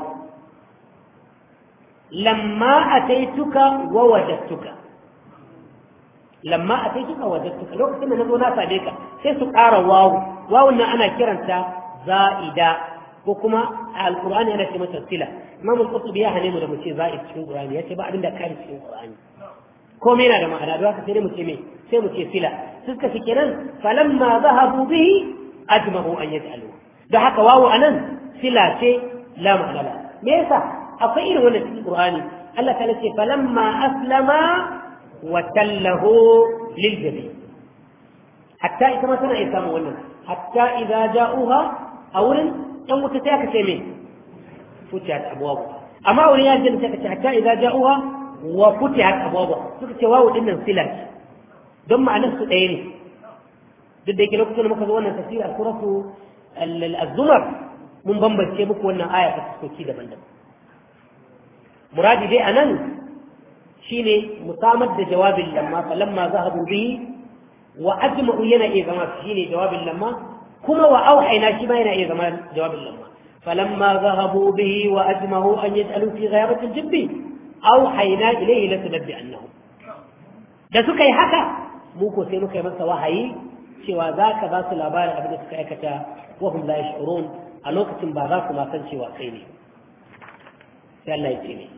lamma ataituka wa wajadtuka lamma ataituka wa wajadtuka lokacin da na zo na same ka sai su ƙara wawo wawun nan ana kiranta za'ida ko kuma a alkur'ani ana ce mata sila imam al-qurtubi ya hane mu da mu ce za'id cikin qur'ani yace ba abin da kare cikin qur'ani komai yana da ma'ana don haka sai mu ce me sai mu ce sila suka fi kenan falamma zahabu bihi ajma'u an yaj'alu da haka wawu anan sila ce la ma'ana la me yasa akwai irin wannan cikin qur'ani Allah ta ce falamma aslama wa tallahu lil jabi hatta ita ma tana iya samun wannan hatta idza ja'uha a wurin ɗan wuta sai aka ce me futihat abwabu amma wurin ya jin sai aka ce hatta idza ja'uha wa futihat abwabu suka ce wawu din nan sila don ma'anar su ɗaya ne duk da yake lokacin da muka zo wannan tafsir a suratu az-zumar mun bambance muku wannan aya ta soki daban-daban muradi dai anan shine musamar da jawabin lamma falamma zahabu bihi wa ajma'u yana iya zama shine jawabin lamma kuma wa auhayna shi ma yana iya zama jawabin lamma falamma zahabu bihi wa ajma'u an yaj'alu fi ghayabati al-jibb auhayna ilayhi la tunabbi annahu da suka yi haka mu ko sai muka yi masa wahayi cewa za ka ba su labarin abin da suka aikata wa hum la yash'urun a lokacin ba za ku ma san cewa kai ne sai Allah ya ce ne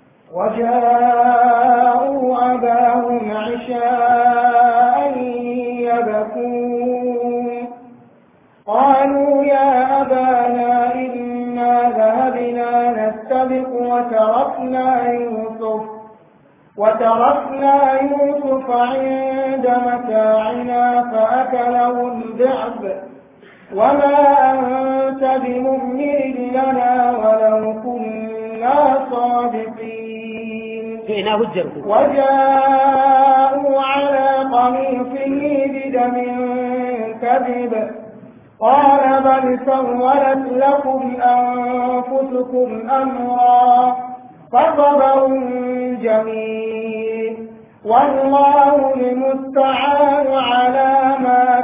وجاءوا أباهم عشاء يبكون قالوا يا أبانا إنا ذهبنا نستبق وتركنا يوسف وتركنا يوسف عند متاعنا فأكله الذئب وما أنت بمؤمن لنا ولو كنا صادقين فإنا هجرت وجاءوا على قميصه بدم كذب قال بل سولت لكم أنفسكم أمرا فصبر جميل والله المستعان على ما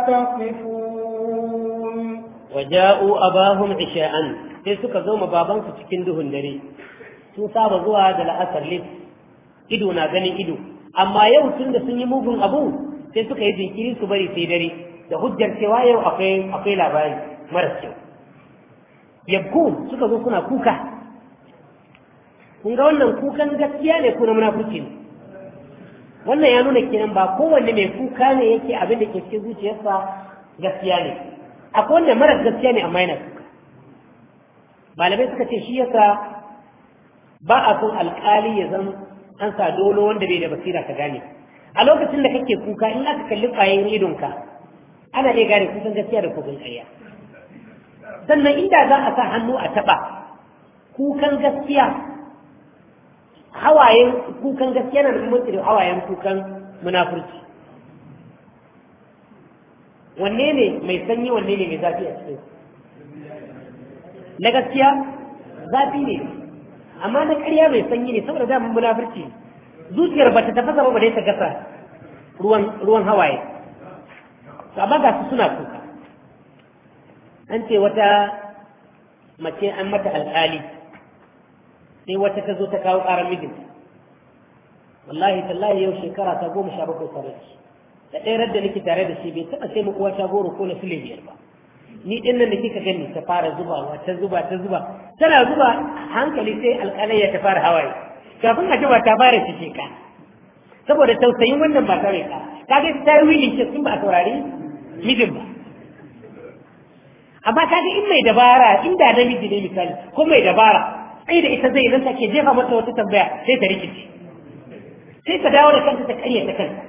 تصفون وجاءوا أباهم عشاء sai suka zo ma babansu cikin duhun dare sun saba zuwa da la'asar lif ido na ganin ido amma yau tun da sun yi mugun abu sai suka yi jinkiri su bari sai dare da hujjar cewa yau akwai akwai labari mara kyau yabkun suka zo suna kuka kun ga wannan kukan gaskiya ne ko na munafurci ne wannan ya nuna kenan ba kowanne mai kuka ne yake abin da ke cikin zuciyarsa gaskiya ne akwai wanda mara gaskiya ne amma yana kuka malamai suka ce shi yasa ba a son alkali ya zan an sa dolo wanda bai da basira ka gane a lokacin da kake kuka in aka kalli ƙwayoyin idonka ana iya gane kusan gaskiya da kukan ƙarya sannan inda za a sa hannu a taɓa kukan gaskiya hawayen kukan gaskiya na muhimmanci da hawayen kukan munafurci wanne ne mai sanyi wanne ne mai zafi a cikin na gaskiya zafi ne amma na ƙarya mai sanyi ne saboda damun munafurci zuciyar ba ta tafasa ba dai ta gasa ruwan ruwan hawaye to amma ga su suna kuka an ce wata mace an mata alƙali sai wata ta zo ta kawo ƙarar mijinta wallahi tallahi yau shekara ta goma sha bakwai tare da shi da ɗaya da nake tare da shi bai taɓa sai mu uwa ta goro ko na fili biyar ba ni ɗin nan da kika gani ta fara zubawa ta zuba ta zuba tana zuba hankali sai alƙalayya ta fara hawaye kafin a jima ta fara cike ka saboda tausayin wannan ba ta ka kaga ta yi wilin ce sun ba a saurari mijin ba amma kaga in mai dabara inda namiji ne misali ko mai dabara sai da ita zai nan take jefa mata wata tambaya sai ta rikice sai ta dawo da kanta ta karya ta kanta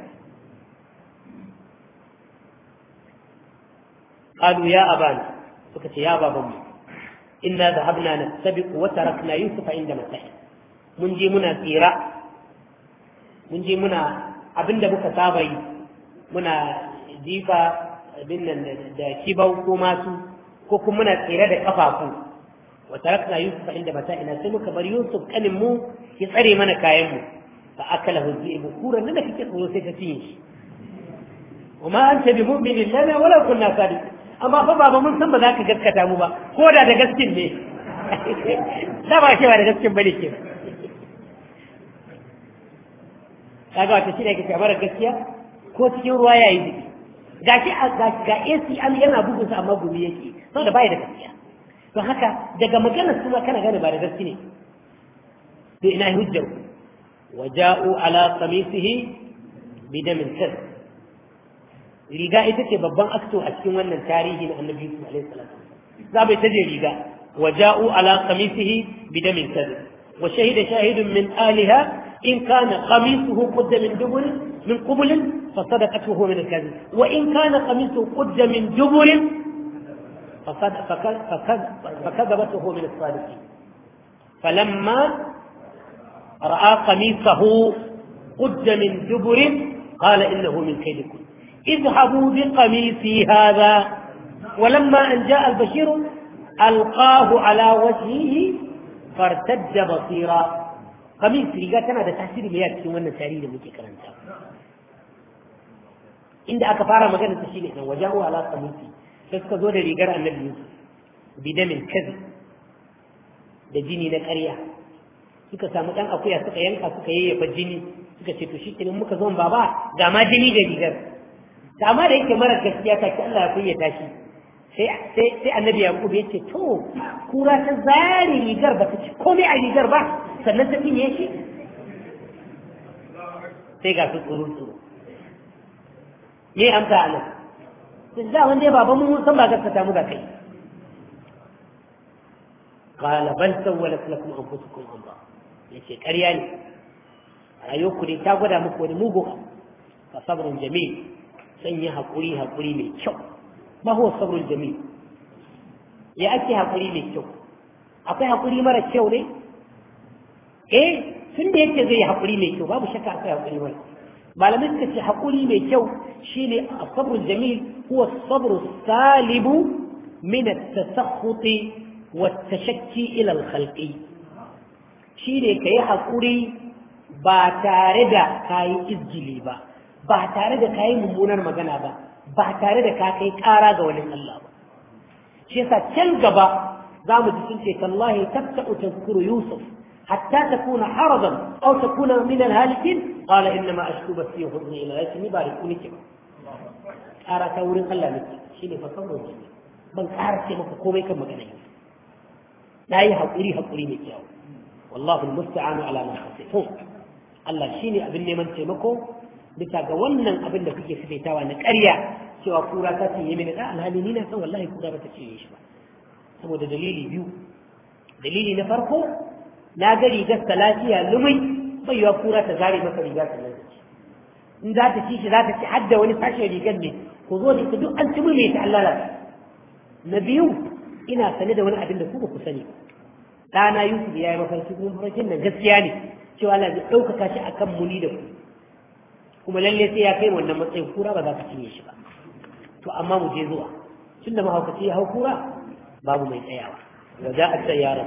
قالوا يا أبانا فكت يا بابا إنا ذهبنا نستبق وتركنا يوسف عند متاعه mun je muna tsira mun je muna abinda muka saba yi muna jifa abin nan da kibau ko masu ko kuma muna tsira da kafafu wa tarakna yusuf inda mata ina sai muka bar yusuf kanin mu ya tsare mana kayan mu fa akala huzibu kuran nan da kike tsoro sai ta cinye shi وما أنت بمؤمن لنا ولا كنا صادقين amma fa baba mun san ba za ka gaskata mu ba ko da da gaskin ne da ba cewa da gaskin bane ke kaga wata shi ne ke mara gaskiya ko cikin ruwa ya yi jiki ga shi ga AC an yana bugun sa amma gumi yake saboda bai da gaskiya don haka daga maganar suna kana gane ba da gaske ne to ina hujjar waja'u ala qamisihi bidamin kadhib riga ita ce babban akto a cikin wannan tarihi na annabi Yusuf alaihi salam za bai taje riga wa ja'u ala qamisihi bidamin kadhib wa shahida shahidun min aliha in kana qamisuhu qudda min dubur min qubul fa sadaqatuhu min al-kadhib wa in kana qamisuhu qudda min dubur فكذبته من الصادقين فلما رأى قميصه قد من دبر قال إنه من كيدكم اذهبوا بقميصي هذا ولما أن جاء البشير ألقاه على وجهه فارتد بصيرا قميص رجاء كان هذا تأثير مياه في وانا تاريخ مجي كرنتا عند أكفار مكان التشيني وجاءوا على قميصي فاسكزوا لرجاء النبي يوسف بدم كذب da jini na ƙarya suka samu ɗan akuya suka yanka suka yayyafa jini suka ce to shi kenan muka zo baba ga ma jini da rigar amma da yake mara gaskiya ta ki Allah ya kunyata shi sai sai sai annabi yaqub ya ce to kura ta zare rigar ba ta ci komai a rigar ba sannan ta cinye shi sai ga su tsoro tsoro me amsa anan sai da wanda ya baba mun san ba gaskata mu da kai qala bal sawwalat lakum anfusukum amra yace ƙarya ne rayuwarku ne ta gwada muku wani mugu fa sabrun jamil sanya haƙuri haƙuri mai kyau ma huwa sabrul jamil ya ake haƙuri mai kyau akwai haƙuri mara kyau ne eh tun da yake zai haƙuri mai kyau babu shakka akwai haƙuri mara malamai suka ce haƙuri mai kyau shine sabrul jamil huwa sabru salibu min at-tasakhut wa at-tashakki ila al-khalqi shine kai haƙuri ba tare da kayi izgili ba ba tare da kayi mummunar magana ba ba tare da ka kai ƙara ga wani Allah ba shi yasa can gaba za mu ji sun ce tallahi tabta'u tazkuru yusuf hatta takuna haradan aw takuna min al-halikin qala inna ma ashku basi huzni ila yasmi ba rikuni ke ƙara ta wurin Allah ne shine fa sauro ne ban ƙara ce maka komai kan magana ne na yi haƙuri haƙuri mai kyau wallahu musta'anu ala ma hasifun Allah shine abin neman taimako bisa ga wannan abin da kuke fitawa na ƙarya cewa kura ta ce mini da alhali ni na san wallahi kura ba ta ce shi ba saboda dalili biyu dalili na farko na ga rigar ta lafiya lumai bai yiwa kura ta zare maka riga ta nan in za ta ci shi za ta ci hadda wani sashen rigar ne ku zo da ita duk an ci mai ta Allah na biyu ina sane da wani abin da ku ba ku sani ɗana Yusuf ya yi mafarki kuma mafarkin nan gaskiya ne cewa Allah zai ɗaukaka shi akan muni da ku kuma lalle sai ya kai wannan matsayin kura ba za ka cinye shi ba to amma mu je zuwa tun da mahaukaci ya hau kura babu mai tsayawa wa za a tsayara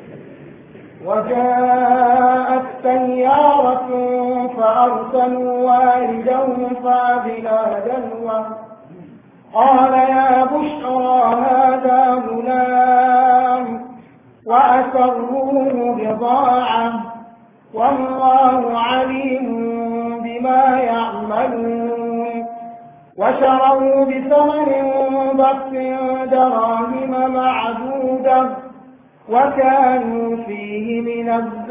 وجاءت سيارة فأرسلوا والدهم فأذنا دلوه قال يا بشرى هذا غلام وأسروه بضاعة والله عليم بما يعملون وشروا بثمن بخس دراهم معدودة وكانوا فيه من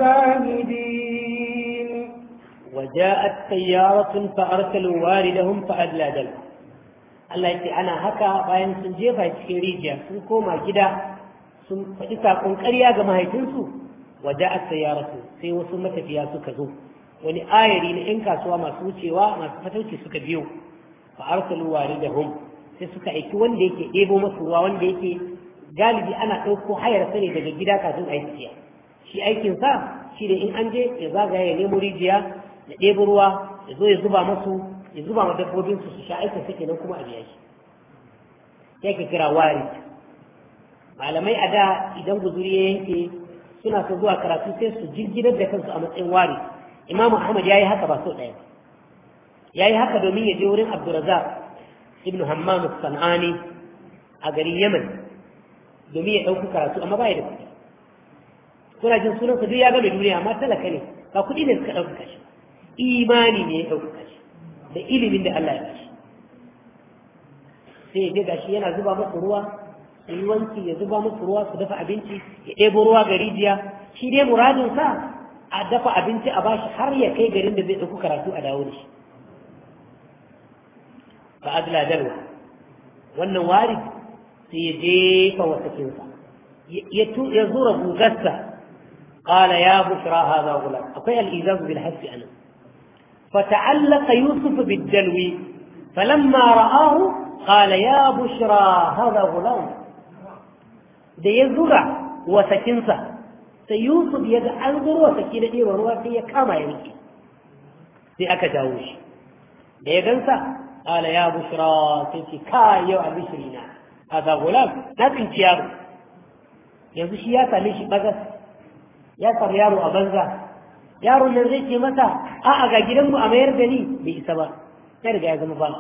الزاهدين وجاءت سيارة فأرسلوا والدهم فأدلى دلوه Allah yake ana haka bayan sun jefa cikin rijiya sun koma gida sun faɗi saƙon ƙarya ga mahaifinsu waje a sayaratu sai wasu matafiya suka zo wani ayari na 'yan kasuwa masu wucewa masu fatauci suka biyo fa arsalu waridahum sai suka aiki wanda yake ɗebo masu ruwa wanda yake galibi ana ɗauko hayar sani daga gida kafin a yi shi aikin sa shi da in an je ya zagaya ya nemo rijiya ya ɗebo ruwa ya zo ya zuba masu ya zuba ma dabbobin su su sha aikin suke nan kuma a biya shi ya ke kira wari malamai a da idan guzuri ya yanke suna so zuwa karatu sai su jirginar da kansu a matsayin wari imamu ahmad ya yi haka ba so ɗaya ya yi haka domin ya je wurin abdurazak ibn hammam san'ani a garin yaman domin ya ɗauki karatu amma ba ya da kuɗi kuna jin sunansa duk ya game duniya amma talaka ne ba kuɗi ne suka ɗauka shi imani ne ya ɗauka shi da ilimin da Allah ya bashi sai ya gashi yana zuba musu ruwa su yi wanki ya zuba musu ruwa su dafa abinci ya ɗebo ruwa ga rijiya shi dai muradin sa a dafa abinci a bashi har ya kai garin da zai ɗauki karatu a dawo da shi fa adla dalwa wannan wari sai ya jefa wasakinsa ya zura gugarsa قال يا بشرى هذا غلام أقول الإيذاز بالحس أنا فتعلق يوسف بالدلو فلما رآه قال يا بشرى هذا غلام da ya zura wasakinsa sai yusuf ya ga an zura wasaki da ɗewa ruwa sai ya kama ya rike sai aka jawo shi da ya gansa ƙala ya bushra sai ce ka yau albishiri na a ga gulam na tsinci yaro yanzu shi ya same shi bagas ya samu yaro a banza yaron nan zai ce masa a'a ga gidanmu a mayar da ni bai isa ba ya riga ya zama ba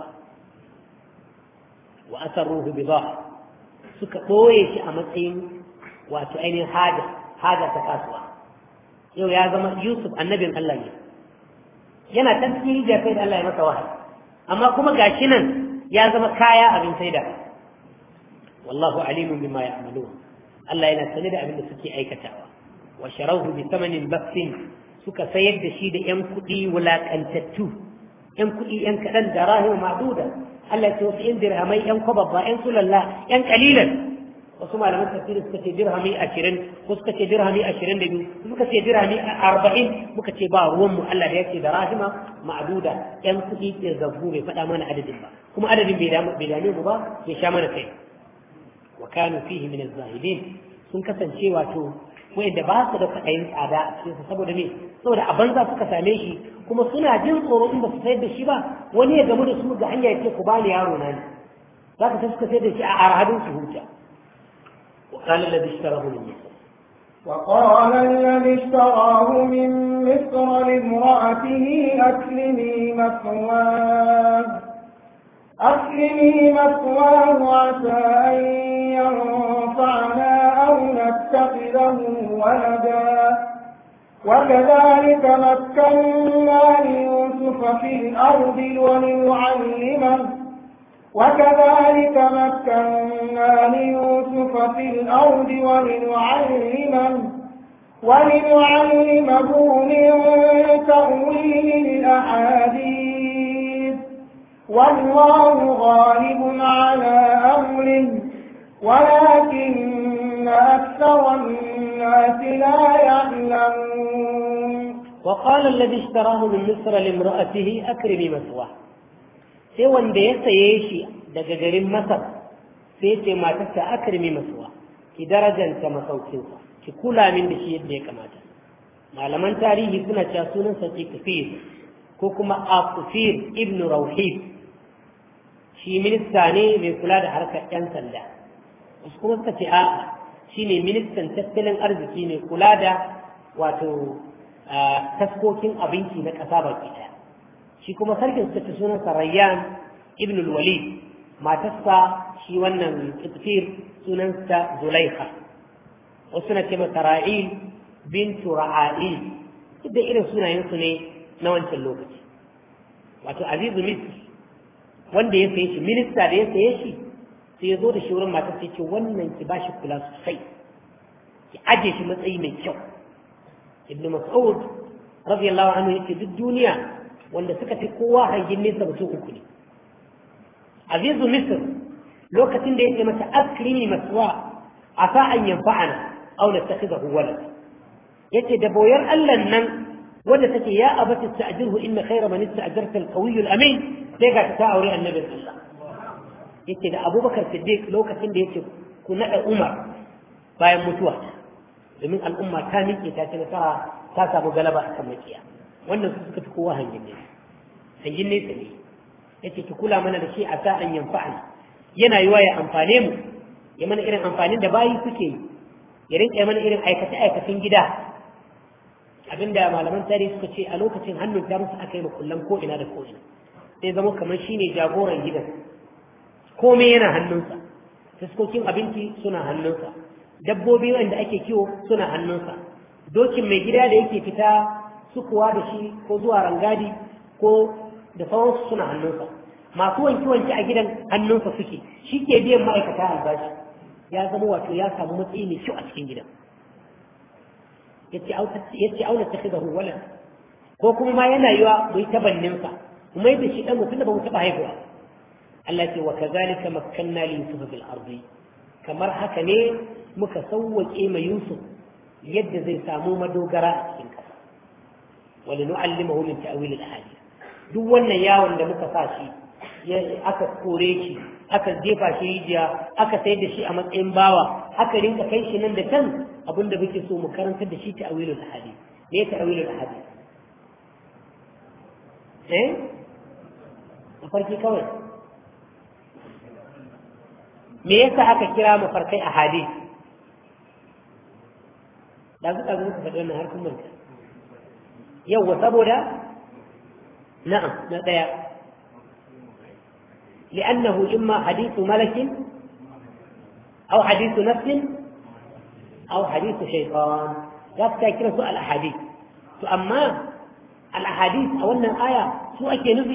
wa asarruhu bi suka ɓoye shi a matsayin wato ainihin haja haja ta kasuwa yau ya zama yusuf annabin allah ne yana can cikin rijiya kai da allah ya masa wahayi amma kuma gashi nan ya zama kaya abin saida wallahu alimun bima ya'malun allah yana sane da abin da suke aikatawa wa sharawhu bi thamanin baksin suka sayar da shi da ‘yan kuɗi wulaƙantattu, ‘yan kuɗi ‘yan kaɗan da rahimu ma'duda, Allah ce wasu ‘yan dirhamai ‘yan kwababba, ‘yan sulalla, ‘yan ƙalilan. Wasu malaman tafsiri suka ce dirhami ashirin, ko suka ce dirhami ashirin da biyu, suka ce dirhami arba'in, muka ce ba ruwanmu Allah da ya ce da rahima ma'duda, ‘yan kuɗi ke zabbu bai faɗa mana adadin ba, kuma adadin bai dame mu ba, ya sha mana kai. Wa kanu fihi min zahidin sun kasance wato wanda ba su da kwaɗayin tsada a cikinsa saboda me saboda a banza suka same shi kuma suna jin tsoro in ba su sayar da shi ba wani ya gamu da su ga hanya ya ce ku bani yaro na ne za ka suka sayar da shi a arhadin su huta وقال الذي اشتراه من مصر وقال الذي اشتراه من مصر لامرأته أكرمي مثواه أكرمي مثواه عسى أن ينفعنا أو نتخذه ولدا وكذلك مكنا ليوسف في الأرض ولنعلمه وكذلك مكنا ليوسف في الأرض ولنعلمه ولنعلمه من تأويل الأحاديث والله غالب على أمره ولكن أكثر الناس لا يعلمون وقال الذي اشتراه من مصر لامرأته أكرمي مثواه sai wanda ya saye shi daga garin Masar sai ce matarsa akrimi masuwa ki darajanta masaukinsa ki kula min da shi yadda ya kamata malaman tarihi suna cewa sunansa kafir ko kuma akufir ibn rauhib shi minista ne mai kula da harkar 'yan sanda wasu kuma suka ce a'a shi ne ministan tattalin arziki mai kula da wato taskokin abinci na ƙasa baki ɗaya shi kuma sarkin suka ce sunansa rayyan ibn walid matarsa shi wannan kafir sunansa zulaikha wasu na ce masa ra'il bintu ra'ail duk da irin sunayensu ne na wancan lokaci wato azizu misr wanda ya saye shi minista da ya saye shi sai ya zo da shi wurin matar sai ce wannan ki ba shi kula sosai ki aje shi matsayi mai kyau ibnu mas'ud radiyallahu anhu yace duk duniya wanda suka fi kowa hangin nesa mutum uku ne azizu misr lokacin da yake mata akrimi maswa asa an yanfa'ana aw nattakhidahu walad yace da boyar Allah nan wanda take ya abati ta'jirhu inna khayra man ista'jarta al-qawiy al-amin sai ga ta aure annabi Allah yace da Abubakar Siddiq lokacin da yace ku nada Umar bayan mutuwa domin al'umma ta miƙe ta ci nasara ta samu galaba akan makiya wannan su suka fi kowa hangin ne hangin ne ne yace ki kula mana da shi a sa'an yanfa'ana yana yiwa ya amfane mu ya mana irin amfanin da bayi suke yi ya rinka mana irin aikace-aikacen gida abinda malaman tarihi suka ce a lokacin hannun ta musu aka yi makullan ko ina da ko ina sai zama kamar shine jagoran gidan komai yana hannunsa fuskokin abinci suna hannunsa dabbobi wanda ake kiwo suna hannunsa dokin mai gida da yake fita sukuwa da shi ko zuwa rangadi ko da sauransu suna hannunsa masu wanke-wanke a gidan hannunsa suke shi ke biyan ma'aikata albashi ya zama wato ya samu matsayi mai kyau a cikin gidan yace auna ta shiga wala ko kuma ma yana yiwa mu yi tabanninsa mu mai da shi dan mutum da ba mu taɓa haihuwa Allah ce wa kazalika makkanna li yusuf fil ardi kamar haka ne muka sauwake ma yusuf yadda zai samu madogara a cikin kasa wala nu'allimahu min ta'wil al ahadith duk wannan yawon da muka sa shi aka kore shi aka jefa shi rijiya aka sayar da shi a matsayin bawa aka rinka kai shi nan da kan abinda muke so mu karantar da shi ta'awilul hadith me ta'awilul hadith eh mafarki kawai me yasa aka kira mafarkai a hadith da suka zo ka faɗi wannan har kun manta yawwa saboda na'am na ɗaya لأنه إما حديث ملك أو حديث نفس أو حديث شيطان لا تذكر سؤال الأحاديث فأما الأحاديث أو أن الآية سوء نفي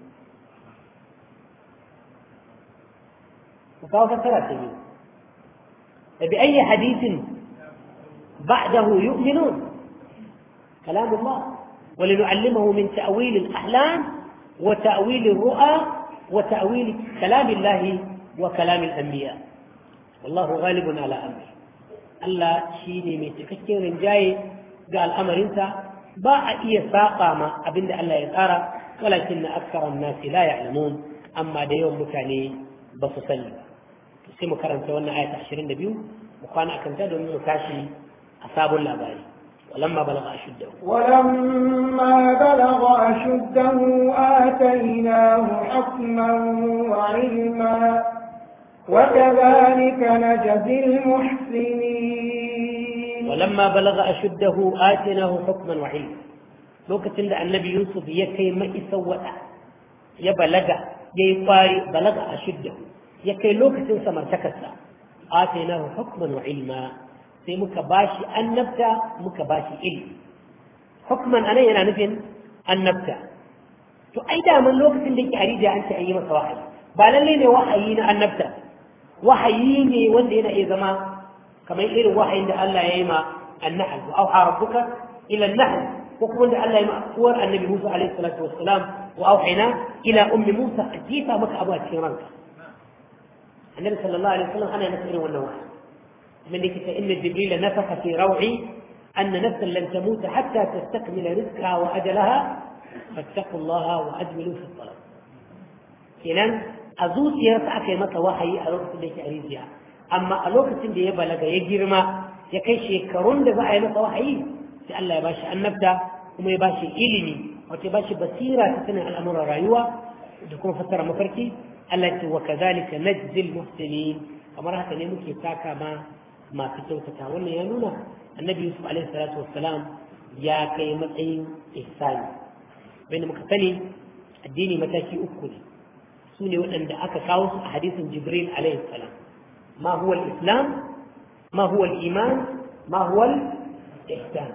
وكاو فسرت فبأي حديث بعده يؤمنون كلام الله ولنعلمه من تأويل الأحلام وتأويل الرؤى وتأويل كلام الله وكلام الأنبياء والله غالب على أمره الله شيني من تفكير جاي قال أمر انت باع إيه ساقا ما أبن الله يتارى ولكن أكثر الناس لا يعلمون أما دا يوم مكاني بصصلي سيما كرم سوانا آية عشرين نبيو وكان أكن تدو من مكاشي أصاب اللاباري ولما بلغ أشده ولما بلغ أشده آتيناه حكما وعلما وكذلك نجزي المحسنين ولما بلغ أشده آتيناه حكما وعلما lokacin da annabi yusuf ya kai ma'isa wada ya balaga ya yi kwari balaga a shidda ya kai lokacin samartakarsa atainahu hukman wa ilma sai muka bashi annabta muka bashi ilmi hukman anan yana nufin annabta to ai da man lokacin da yake harija an ce an yi masa wahayi ba lalle ne wahayi na annabta wahayi ne wanda yana iya zama kamar irin wahayin da Allah ya yi ma annahl wa auha rabbuka ila an-nahl ko kuma da Allah ya yi ma uwar annabi Musa alaihi salatu wassalam wa auhayna ila ummi Musa ajifa maka abu a cikin ranka annabi sallallahu alaihi wasallam ana masa irin wannan wahayi من ذلك إن جبريل نفخ في روعي أن نفسا لن تموت حتى تستكمل رزقها وأجلها فاتقوا الله وأجملوا في الطلب kenan a zuciyarsa aka yi masa wahayi a lokacin da yake a rijiya amma a lokacin da ya balaga ya girma ya kai shekarun da za a yi masa wahayi sai Allah ya bashi annabta kuma ya bashi ilimi wato ya bashi basira ta sanin al'amuran rayuwa da kuma fassara mafarki Allah ya ce wa kazalika najzil muhsinin kamar haka ne muke taka ma masu kyautata wannan ya nuna annabi yusuf alaihi salatu wassalam ya kai matsayin ihsani bayan muka sani addini mataki uku ne su ne waɗanda aka kawo su a hadisin jibril alaihi salam ma huwa islam ma huwa iman ma huwa ihsan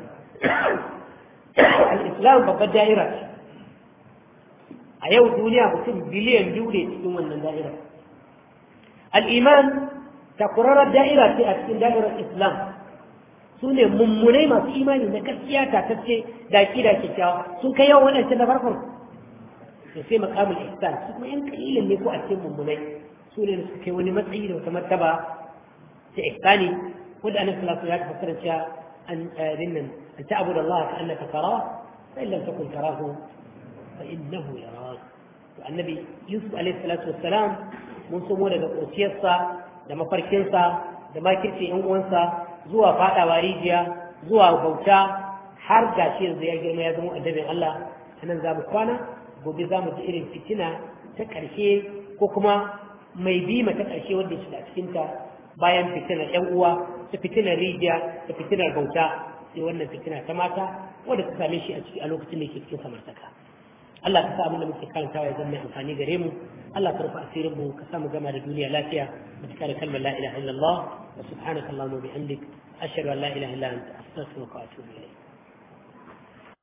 al-islam babbar da'ira ce a yau duniya mutum biliyan biyu ne cikin wannan da'ira al-iman takurarar da'ira ce a cikin da'irar islam su ne mummunai masu imani na gaskiya tatacce da da kyakkyawa sun kai yawan waɗancan na farkon da sai makamul ihsan su kuma yan kalilin ne ko a cikin mummunai su ne suka kai wani matsayi da wata martaba ta ihsani wanda annabi sallallahu alaihi wasallam ya fassara cewa an dinnan an ta'budu Allah ka annaka tarahu fa in lam takun tarahu fa innahu yarak to annabi Yusuf alaihi salatu wassalam mun somo daga ƙociyarsa da mafarkinsa da makirce yan uwansa zuwa fadawa rijiya zuwa bauta har gashi yanzu ya girma ya zama addabin Allah anan za mu kwana gobe za mu ji irin fitina ta ƙarshe ko kuma mai bima ta ƙarshe wanda ya shiga cikinta bayan fitinar yan uwa ta fitinar rijiya ta fitinar bauta sai wannan fitina ta mata wanda ta same shi a ciki a lokacin da yake cikin samartaka Allah ka sa abin da muke karantawa ya zama mai amfani gare mu Allah ka rufe asirin mu ka sa mu gama da duniya lafiya mu cika da kalmar la ilaha illallah wa subhanaka allahumma wa bihamdik ashhadu an la ilaha illa anta astaghfiruka wa atubu ilayk